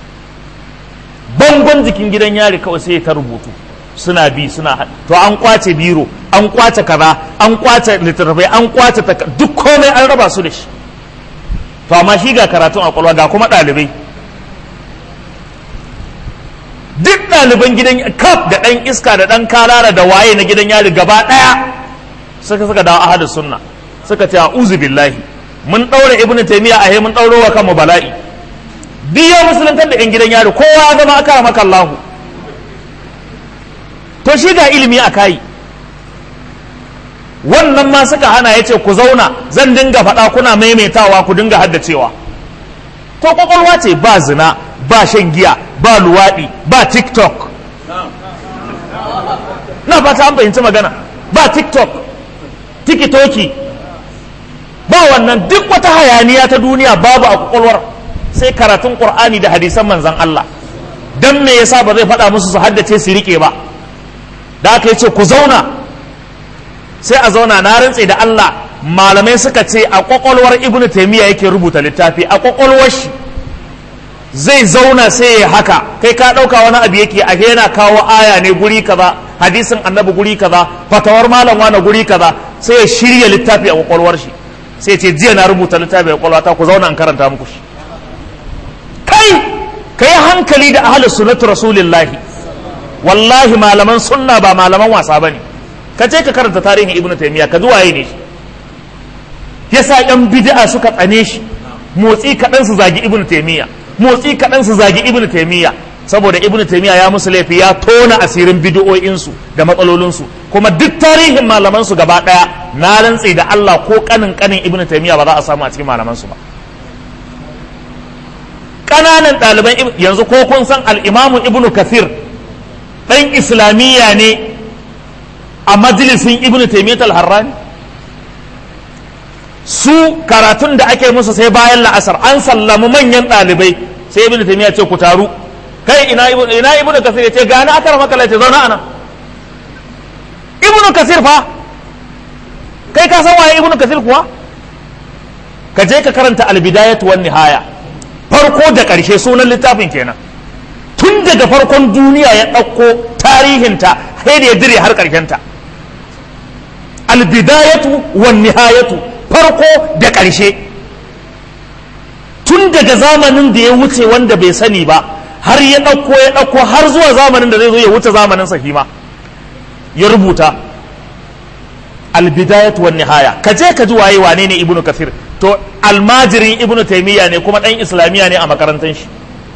bangon jikin gidan yari kawai sai ta rubutu suna bi suna to an kwace biro an kwace kaza an kwace littattafai an kwace duk komai an raba su da shi to amma shi ga karatun a kwalwa ga kuma ɗalibai duk ɗaliban gidan kaf da ɗan iska da ɗan karara da waye na gidan yari gaba ɗaya suka suka dawo ahadus sunna suka ce a'udhu billahi mun ɗaure ibnu taymiya a mun ɗauro wa kanmu bala'i biyo musuluntar da 'yan gidan yari kowa ya zama aka maka Allahu to shi ga ilimi a kayi wannan ma suka hana ya ce ku zauna zan dinga faɗa kuna maimaitawa ku dinga haddacewa to kwakwalwa ce ba zina ba shan giya ba luwaɗi ba tiktok na fata an fahimci magana ba tiktok tikitoki ba wannan duk wata hayaniya ta duniya babu a kwakwalwar sai karatun qur'ani da hadisan manzan Allah dan me yasa ba zai faɗa musu su haddace su rike ba da aka ce ku zauna sai a zauna na rantse da Allah malamai suka ce a kwakwalwar ibnu taymiya yake rubuta littafi a kwakwalwar shi zai zauna sai ya haka kai ka ɗauka wani abu yake a yana kawo aya ne guri kaza hadisin annabi guri kaza fatawar malam wani guri kaza sai ya shirya littafi a kwakwalwar shi sai ce jiya na rubuta littafi a kwakwalwata ku zauna in karanta muku shi kai ka yi hankali da ahalus sunnatu rasulillahi wallahi malaman sunna ba malaman wasa bane ka je ka karanta tarihin ibnu taymiya ka zuwaye ne shi yasa yan bid'a suka tsane shi motsi kaɗan su zagi ibnu taymiya motsi kaɗan su zagi ibnu taymiya saboda ibnu taymiya ya musu laifi ya tona asirin bid'o'insu da matsalolinsu kuma duk tarihin malaman su gaba ɗaya na rantse da Allah ko kanin kanin ibnu taymiya ba za a samu a cikin malaman su ba ƙananan ɗaliban yanzu ko kun san al'imamu ibnu kathir ɗan islamiyya ne a majalisin ibnu taimiyyat al-harrani su karatun da ake musu sai bayan la'asar an sallamu manyan ɗalibai sai ibnu taimiyya ce ku taru kai ina ibnu ina ibnu kasir ya ce gani akar makala ce zauna ana ibnu kasir fa kai ka san waye ibnu kasir kuwa ka je ka karanta albidayatu wan nihaya farko da ƙarshe sunan littafin kenan tun daga farkon duniya ya ɗauko tarihinta sai da ya dire har ƙarshenta albidayatu wan nihayatu farko da ƙarshe tun daga zamanin da ya wuce wanda bai sani ba har ya ɗauko ya ɗauko har zuwa zamanin da zai zo ya wuce zamanin sahima ya rubuta albidayatu wan nihaya ka je ka ji waye wane ne ibnu kafir to almajirin ibnu taymiya ne kuma dan islamiya ne a makarantar shi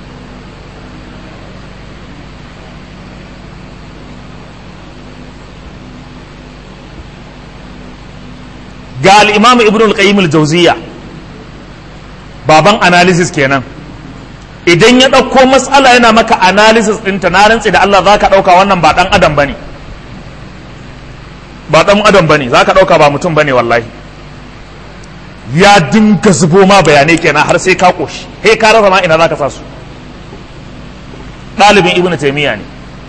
ga al-imam ibnu al-qayyim al-jawziyya baban analysis kenan idan ya ɗauko matsala yana maka analysis ɗinta na rantsi da Allah za ka ɗauka wannan ba ɗan adam ba ne ba ɗan adam ba ne za ka ɗauka ba mutum ba ne wallahi ya dinga zubo ma bayanai kenan har sai ka ƙoshi he ka rasa ma ina za ka sa su ɗalibin ibn taimiyya ne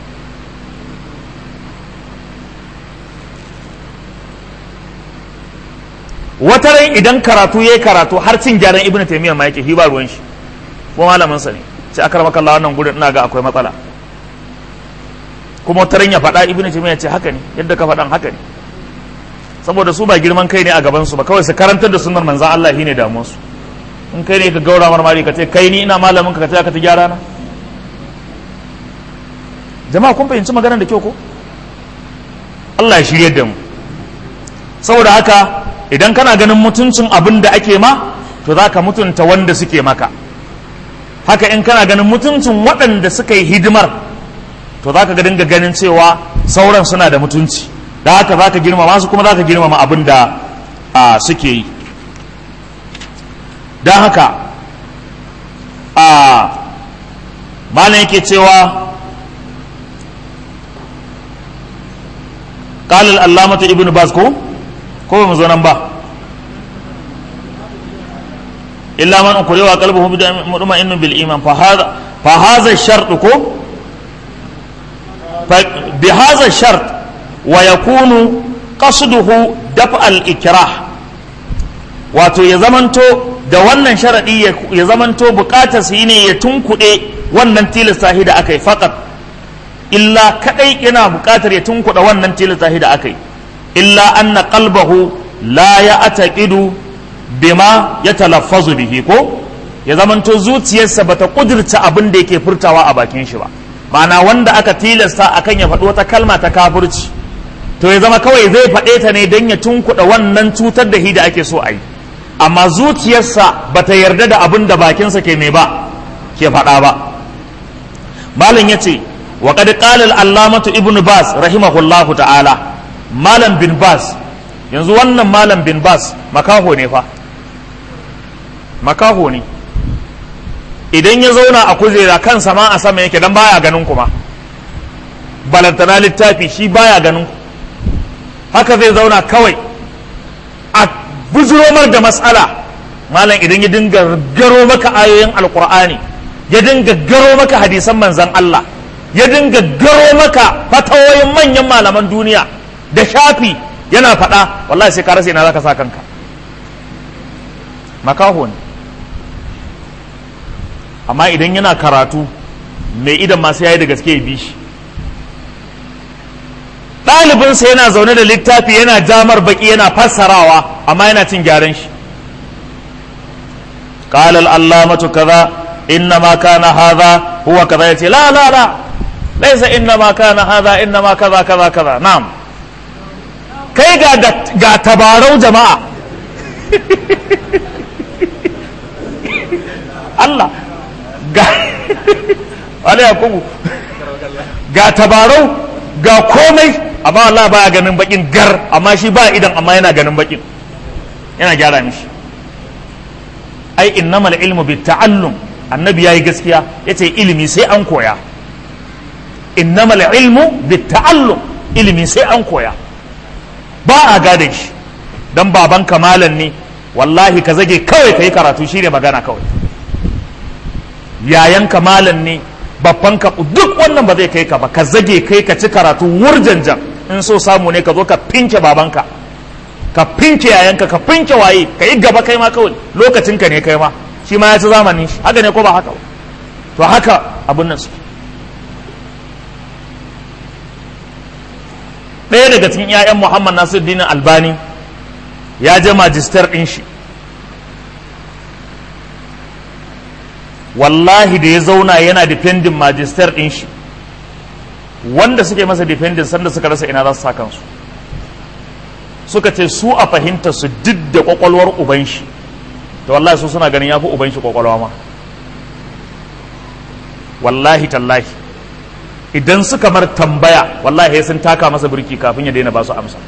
wata rai idan karatu ya karatu har cin gyaran ibn taimiyya ma yake ba ruwan shi ko malamin sa ne sai aka rama kallon wannan gurin ina ga akwai matsala kuma wata ran ya faɗa ibn taimiyya ce haka ne yadda ka faɗan haka ne saboda su ba girman kai ne a gaban su ba kawai su karantar da sunnar manzan Allah shine damuwar su in kai ne ka gaura marmari ka ce kai ni ina malamin ka ka ce ka ta gyara na jama'a kun fahimci maganar da kyau ko Allah ya shirye da mu saboda haka idan kana ganin mutuncin abin da ake ma to za ka mutunta wanda suke maka haka in kana ganin mutuncin waɗanda suka yi hidimar to za ka ga dinga ganin cewa sauran suna da mutunci da haka za ka girmama su kuma za ka girmama abin da suke yi don haka a malam yake cewa قال العلامة ابن باز ko ko mu zo nan ba illa man ukriwa qalbuhu mutma'innun bil iman fa hadha fa hadha ash-shart ko bi hadha ash-shart wa yakunu qasduhu daf al-ikrah wato ya zamanto da wannan sharadi ya zamanto bukatar su ne ya tunkuɗe wannan tilasta da aka yi faqat illa kadai yana bukatar ya tunkuɗe wannan tilasta da aka yi illa anna qalbahu la ya ataqidu bima ya talaffazu bihi ko ya zamanto zuciyarsa bata kudirta abin da yake furtawa a bakin shi ba ma'ana wanda aka tilasta akan ya faɗi wata kalma ta kafirci to ya zama kawai zai faɗe ta ne don ya tunkuɗa wannan cutar da hi da ake so a yi amma zuciyarsa bata yarda da abin da bakinsa ke mai ba ke faɗa ba malam ya ce wa qad qala al-allamatu ibnu bas rahimahullahu ta'ala malam bin bas yanzu wannan malam bin bas makaho ne fa makaho ne idan ya zauna a kujera kansa ma a sama yake dan baya ganin kuma balantana littafi shi baya ganin ku haka zai zauna kawai a bujuromar da matsala malam idan ya dinga garo maka ayoyin alkur'ani ya dinga garo maka hadisan manzan Allah ya dinga garo maka fatawoyin manyan malaman duniya da shafi yana faɗa wallahi sai ka rasa ina zaka sa kanka makaho ne amma idan yana karatu mai idan masu yayi da gaske ya bi shi ɗalibinsa yana zaune da littafi yana jamar baki yana fassarawa amma yana cin gyaran shi قال العلامة كذا إنما كان هذا هو كذا يتي لا لا لا ليس إنما كان هذا إنما كذا كذا كذا نعم kai ga tabarau jama'a Allah ga wani yakubu ga tabarau ga komai amma Allah baya ganin bakin gar amma shi ba idan amma yana ganin bakin yana gyara mishi ai innamal ilmu bi ta'allum annabi yayi gaskiya yace ilimi sai an koya innamal ilmu bitta'allum ilimi sai an koya ba a gada shi dan baban kamalan ne wallahi ka zage kawai ka yi karatu shine magana kawai yayan kamalan ne babban ka duk wannan ba zai kai ka ba ka zage kai ka ci karatu wurjanjan in so samu ne ka zo ka pinke babanka ka pinke yayanka ka pinke waye ka yi gaba kai ma kawai lokacinka ne kai ma shi ma ya ci zamanin shi haka ne ko ba haka ba to haka abun nan su ɗaya daga cikin 'ya'yan muhammad nasiruddin albani ya je majistar ɗin shi wallahi da ya zauna yana dependin majistar ɗin shi wanda suke masa dependin sanda suka rasa ina za su sa kansu suka ce su a fahimta su duk da kwakwalwar uban shi to wallahi su suna ganin ya fi uban shi kwakwalwa ma wallahi tallahi idan suka mar tambaya wallahi sun taka masa birki kafin ya daina ba su amsa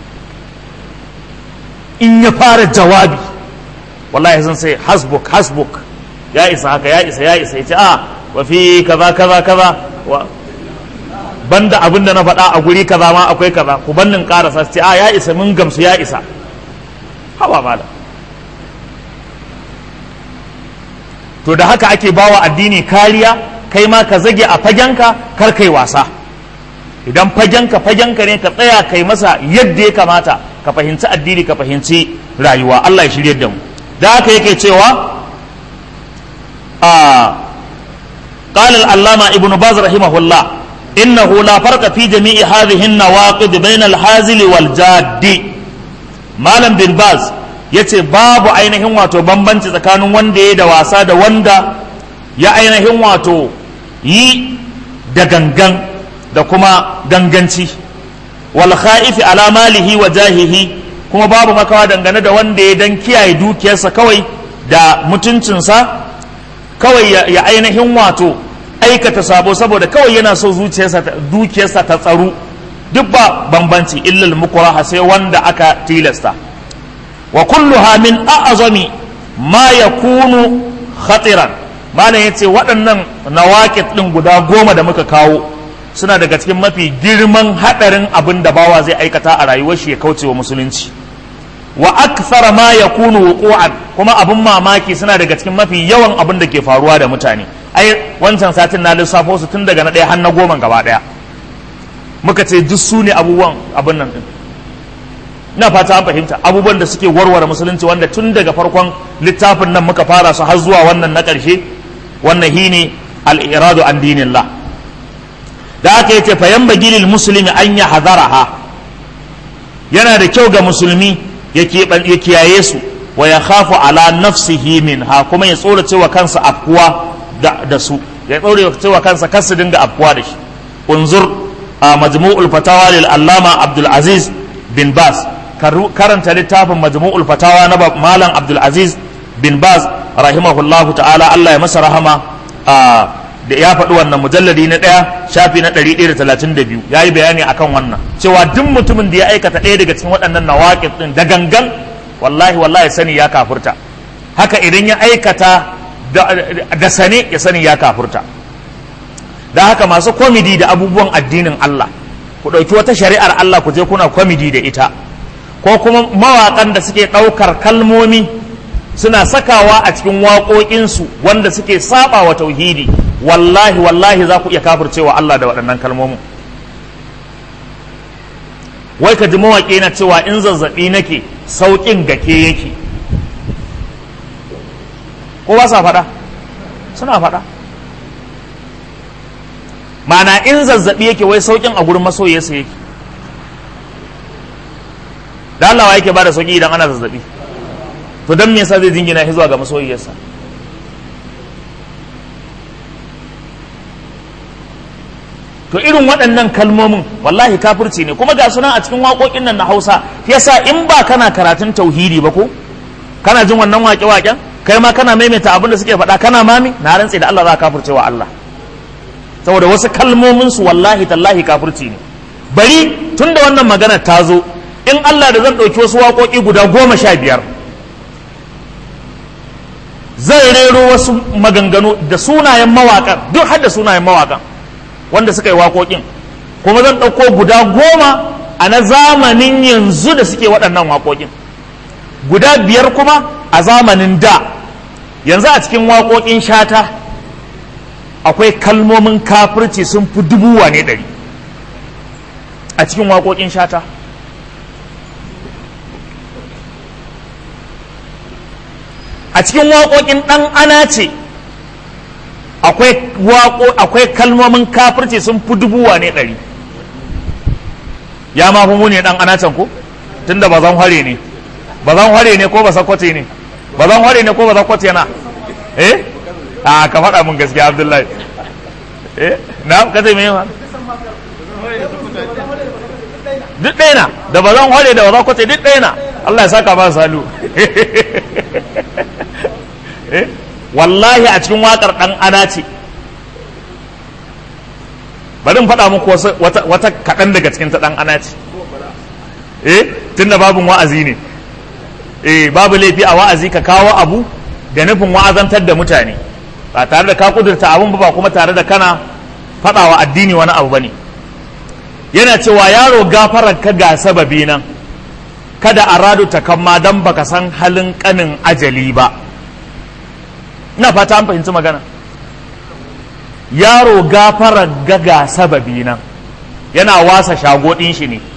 in ya fara jawabi wallahi sun sai hasbuk hasbuk ya isa haka ya isa ya isa ya ce a wa fi kaza kaza kaza wa banda abin da na faɗa a guri kaza ma akwai kaza ku bannin karasa su ce a ya isa mun gamsu ya isa hawa mala to da haka ake bawa addini kariya kai ma ka zage a fagenka kar kai wasa idan fagenka fagenka ne ka tsaya kai masa yadda ya kamata ka fahimci addini ka fahimci rayuwa Allah ya shirye da mu da haka yake cewa a قال العلامة ابن باز رحمه الله إنه لا فرق في جميع هذه النواقض بين الحازل والجاد مالم بن باز yace babu ainihin wato bambanci tsakanin wanda ya da wasa da wanda ya ainihin wato yi da gangan da kuma ganganci wal kha'ifi ala malihi wa jahihi kuma babu makawa dangane da wanda ya dan kiyaye dukiyarsa kawai da mutuncinsa kawai ya ainihin wato aikata sabo saboda kawai yana so zuciyarsa dukiyarsa ta tsaru duk ba bambanci illal mukraha sai wanda aka tilasta wa kulluha min a'zami ma yakunu khatiran malam yace waɗannan nawaqit din guda goma da muka kawo suna daga cikin mafi girman hadarin abin da bawa zai aikata a rayuwar shi ya kauce wa musulunci wa akthara ma yakunu wuqu'an kuma abin mamaki suna daga cikin mafi yawan abin da ke faruwa da mutane ai wancan satin na lissafo su tun daga na ɗaya har na goma gaba ɗaya muka ce duk su ne abubuwan abin nan ɗin ina fata an fahimta abubuwan da suke warware musulunci wanda tun daga farkon littafin nan muka fara su har zuwa wannan na ƙarshe wannan hi ne al'iradu an dinillah da aka yi fayan bagilil musulmi an ya hazaraha yana da kyau ga musulmi ya kiyaye su wa ya khafu ala nafsihi min ha kuma ya tsorace wa kansa afkuwa da su ya tsorace wa kansa kar su dinga afkuwa da shi unzur a majmu'ul fatawa lil allama abdul aziz bin bas karanta littafin majmu'ul fatawa na malam abdul aziz bin bas rahimahullahu ta'ala Allah ya masa rahama da ya faɗi wannan mujalladi na ɗaya shafi na 132 ya yi bayani akan wannan cewa duk mutumin da ya aikata ɗaya daga cikin waɗannan nawaƙin ɗin da gangan wallahi wallahi sani ya kafurta haka idan ya aikata da sane ya sani ya kafurta da haka masu kwamidi da abubuwan addinin Allah ku ɗauki wata shari'ar Allah ku je kuna kwamidi da ita ko kuma mawaƙan da suke ɗaukar kalmomi suna sakawa a cikin waƙoƙinsu wanda suke saba wa tauhidi wallahi wallahi za ku iya kafircewa Allah da waɗannan kalmomin wai ka ji mawaƙi na cewa in zazzaɓi nake sauƙin gake yake ko ba sa faɗa suna faɗa mana in zazzaɓi yake wai sauƙin a gurin masoyiyarsa yake da Allah yake ba da sauƙi idan ana zazzaɓi to don me yasa zai jingina shi zuwa ga masoyiyarsa to irin waɗannan kalmomin wallahi kafirci ne kuma ga suna a cikin waƙoƙin nan na Hausa yasa in ba kana karatun tauhidi ba ko kana jin wannan waƙe-waƙen kai ma kana maimaita abin da suke faɗa kana mami na rantse da Allah za ka kafirce wa Allah saboda wasu kalmomin su wallahi tallahi kafirci ne bari tunda wannan magana ta zo in Allah da zan ɗauki wasu waƙoƙi guda goma sha biyar zai rero wasu maganganu da sunayen mawaƙan duk har da sunayen mawaƙan wanda suka yi waƙoƙin kuma zan ɗauko guda goma a na zamanin yanzu da suke waɗannan waƙoƙin guda biyar kuma a zamanin da yanzu a cikin waƙoƙin shata akwai kalmomin kafirci sun fi dubu wane ɗari a cikin waƙoƙin shata a cikin waƙoƙin ɗan ana ce akwai kalmomin kafirci sun fi dubu wane ɗari ya ma fi muni ɗan ana can ko tunda ba zan hare ne ba zan hare ne ko ba sakwace ne ba zan hare ne ko ba sakwace na eh a ka faɗa mun gaskiya abdullahi eh na ka ce me ma duk ɗaya na da ba zan hare da ba sakwace duk ɗaya na Allah ya saka ba salu eh wallahi a cikin waƙar ɗan ana ce bari in faɗa muku wata kaɗan daga cikin ta ɗan ana ce eh tunda babin wa'azi ne eh babu laifi a wa'azi ka kawo abu da nufin wa'azantar da mutane ba tare da ka kudurta abun ba kuma tare da kana faɗawa addini wani abu bane yana cewa yaro gafarar ka ga sababi nan kada a radu ta kamma don baka san halin kanin ajali ba ina fata an fahimci magana yaro gafarar ga ga sababi nan yana wasa shagodin shi ne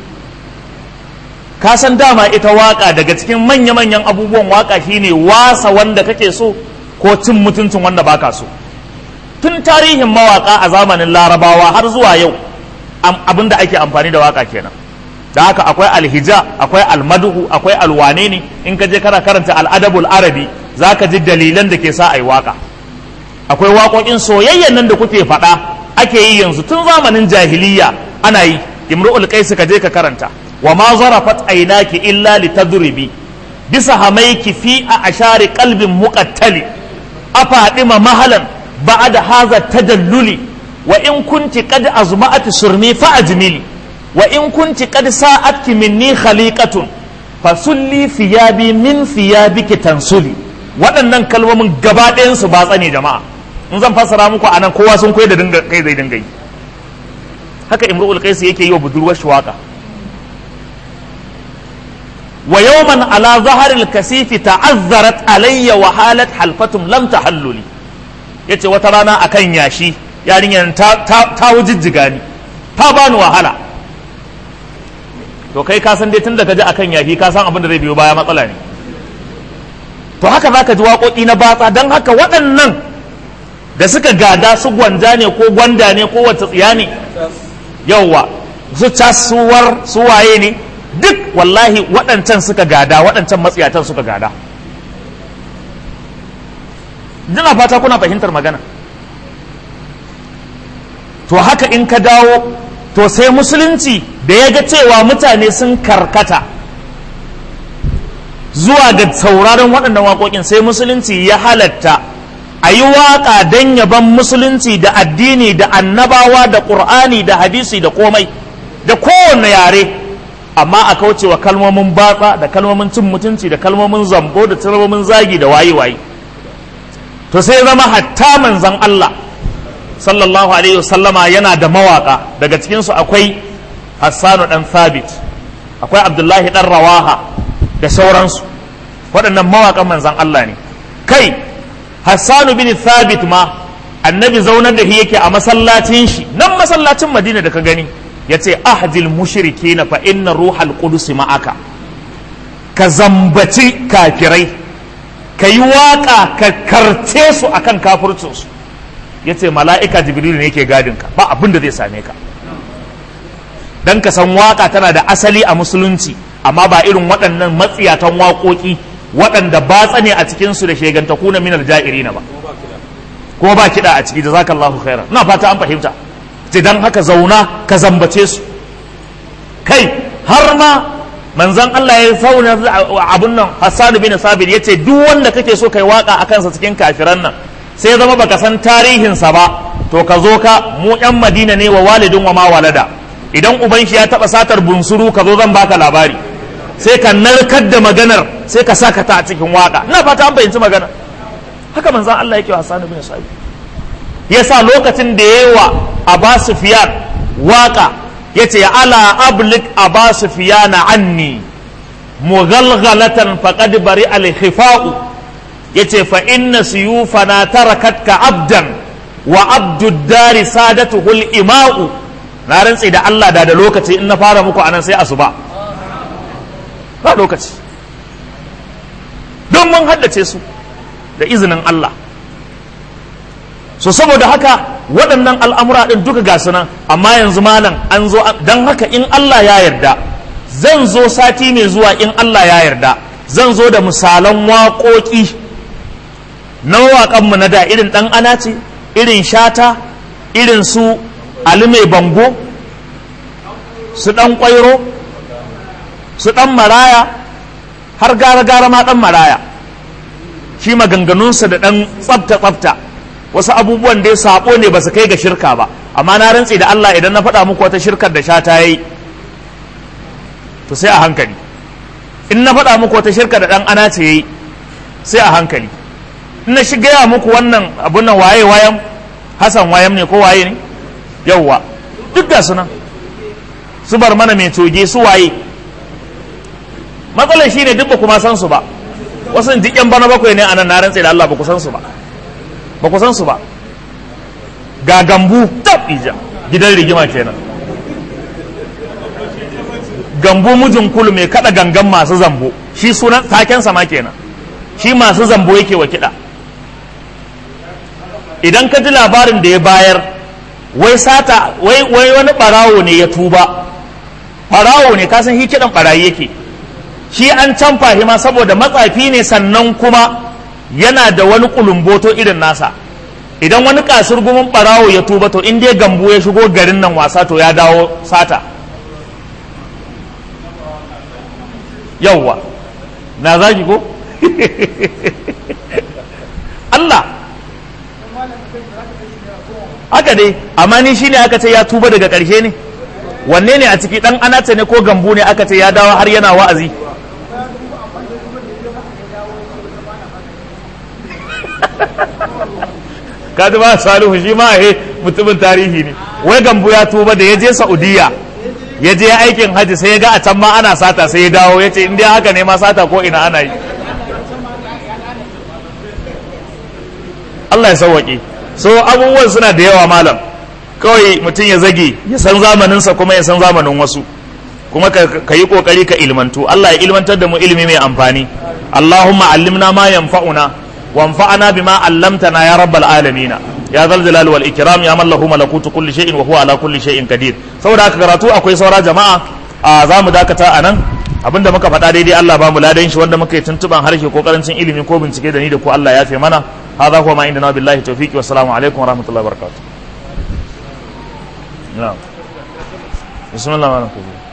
ka san dama ita waka daga cikin manya-manyan abubuwan waka shine wasa wanda kake so ko cin mutuncin wanda baka so tun tarihin mawaka a zamanin larabawa har zuwa yau abin da ake amfani da waka kenan da haka akwai alhija akwai almaduhu akwai alwane ne in ka je kana karanta al'adabul arabi za ka ji dalilan da ke sa a yi waka akwai waƙoƙin soyayyan nan da kuke faɗa ake yi yanzu tun zamanin jahiliya ana yi imru'ul qais ka je ka karanta wa ma zarafat aynaki illa litadribi bisa hamaiki fi a ashari qalbin muqattali afadima mahalan ba'da hadha tadalluli wa in kunti qad azma'at surmi fa ajmili wa in kunti qad sa'atki minni khaliqatun fasulli thiyabi min thiyabiki tansuli waɗannan kalmomin gaba ɗayan su ba tsane jama'a in zan fassara muku anan kowa sun koyi da dinga kai zai dinga yi haka imru'ul qais yake yi wa budurwar shi waka wa yawman ala zaharil kasifi ta'azzarat alayya wa halat halfatum lam tahalluli yace wata rana akan yashi yarinyar ta ta wujijjiga ni ta bani wahala to kai ka san dai tunda ka ji akan yafi ka san abin da zai biyo baya matsala ne to haka zaka ji waƙoƙi na batsa don haka waɗannan da suka gada su gwanja ne ko gwanda ne ko wata tsiya ne yauwa su casuwar su waye ne duk wallahi waɗancan suka gada waɗancan matsiyatan suka gada dina fata kuna fahimtar magana to haka in ka dawo to sai musulunci da ya ga cewa mutane sun karkata zuwa ga sauraron waɗannan waƙoƙin sai musulunci ya halatta a yi waƙa don yaban musulunci da addini da annabawa da ƙur'ani da hadisi da komai da kowane yare amma a kaucewa kalmomin batsa da kalmomin cin mutunci da kalmomin zambo da kalmomin zagi da waye-waye to sai zama hatta manzan Allah sallallahu alaihi wasallama yana da mawaka daga cikinsu akwai hassanu dan thabit akwai abdullahi dan rawaha da sauransu waɗannan mawaƙan manzan Allah ne kai hassanu bin thabit ma annabi zaunar da shi yake a masallacin shi nan masallacin madina da ka gani ya ce ahdil mushriki na fa inna ruhal qudus ma'aka ka zambaci kafirai ka yi waƙa ka karce su akan kafircinsu ya ce mala'ika jibrilu ne yake gadinka ba abin da zai same ka don ka san waƙa tana da asali a musulunci amma ba irin waɗannan matsiyatan waƙoƙi waɗanda batsa ne a cikinsu da shegantaku na minar ja'irina ba kuma ba kiɗa a ciki da zaka Allahu khairan ina fata an fahimta ce dan haka zauna ka zambace su kai har ma manzon Allah ya sauna abun nan Hassan bin Sabit yace duk wanda kake so kai waka akan sa cikin kafiran nan sai ya zama baka san tarihin sa ba to ka zo ka mu yan Madina ne wa walidin wa ma walada idan uban shi ya taba satar bunsuru ka zo zan baka labari sai ka narkar da maganar sai ka saka ta a cikin waka ina fata an fahimci magana haka manzon Allah yake wa Hassan bin Sabit yasa lokacin da yawa Aba Sufyan waka yace ala ablik Aba Sufyan anni mughalghalatan faqad bari al-khifa'u yace fa inna suyufana tarakatka abdan wa abdud dari sadatuhu al-ima'u na rantsi da Allah da da lokaci in na fara muku anan sai asuba ba lokaci don mun haddace su da izinin Allah so saboda haka waɗannan al'amura ɗin duka ga nan amma yanzu malam an zo don haka in Allah ya yarda zan zo sati mai zuwa in Allah ya yarda zan zo da misalan waƙoƙi na waƙanmu na da irin ɗan ana ce irin shata irin su ali mai bango su ɗan ƙwairo su ɗan maraya har gara-gara ma ɗan maraya shi maganganunsa da ɗan tsafta-tsafta wasu abubuwan dai saɓo ne ba su kai ga shirka ba amma na rantse da Allah idan na faɗa muku wata shirkar da sha ta yi to sai a hankali in na faɗa muku wata shirkar da ɗan ana ce yi sai a hankali in na shi gaya muku wannan abun nan waye wayan hasan wayam ne ko waye ne yauwa duk ga sunan su bar mana mai toge su waye matsalar shine duk ba kuma san su ba wasu duk yan bana bakwai ne a nan na rantse da Allah ba ku san su ba ba ku san su ba ga gambu tab ija gidan rigima kenan gambu mijin kulu mai kada gangan masu zambo shi sunan taken sama kenan shi masu zambo yake wa kiɗa idan ka ji labarin da ya bayar wai sata wai wai wani barawo ne ya tuba barawo ne kasan shi kiɗan barayi yake shi an canfa shi ma saboda matsafi ne sannan kuma yana da wani kulumboto irin nasa idan wani kasur gumin barawo ya tuba to in dai gambo ya shigo garin nan wasa to ya dawo sata yauwa na zaki ko Allah haka dai amma ni shine aka ce ya tuba daga ƙarshe ne wanne ne a ciki dan anata ne ko gambu ne aka ce ya dawo har yana wa'azi kaji ba salihu shi ma he mutumin tarihi ne wai gambu ya tuba da ya je saudiya ya je aikin hajji sai ya ga a can ma ana sata sai ya dawo ya ce in dai haka ne ma sata ko ina ana yi Allah ya sauwaƙe so abubuwan suna da yawa malam kawai mutum ya zage ya san zamaninsa kuma ya san zamanin wasu kuma ka yi kokari ka ilmantu Allah ya ilmantar da mu ilimi mai amfani Allahumma allimna ma yanfa'una wanfa'ana bima allamtana ya rabbal alamin ya zal jalal wal ikram ya man lahu malakutu kulli shay'in wa huwa ala kulli shay'in qadir saboda haka karatu akwai saura jama'a a za mu dakata a nan abinda muka faɗa daidai Allah ba mu ladan shi wanda muka yi tuntuban harshe ko karancin ilimi ko bincike da ni da ku Allah ya fi mana hadha huwa ma indana billahi tawfiqi wassalamu alaikum wa rahmatullahi wa barakatuh na'am bismillahir rahmanir rahim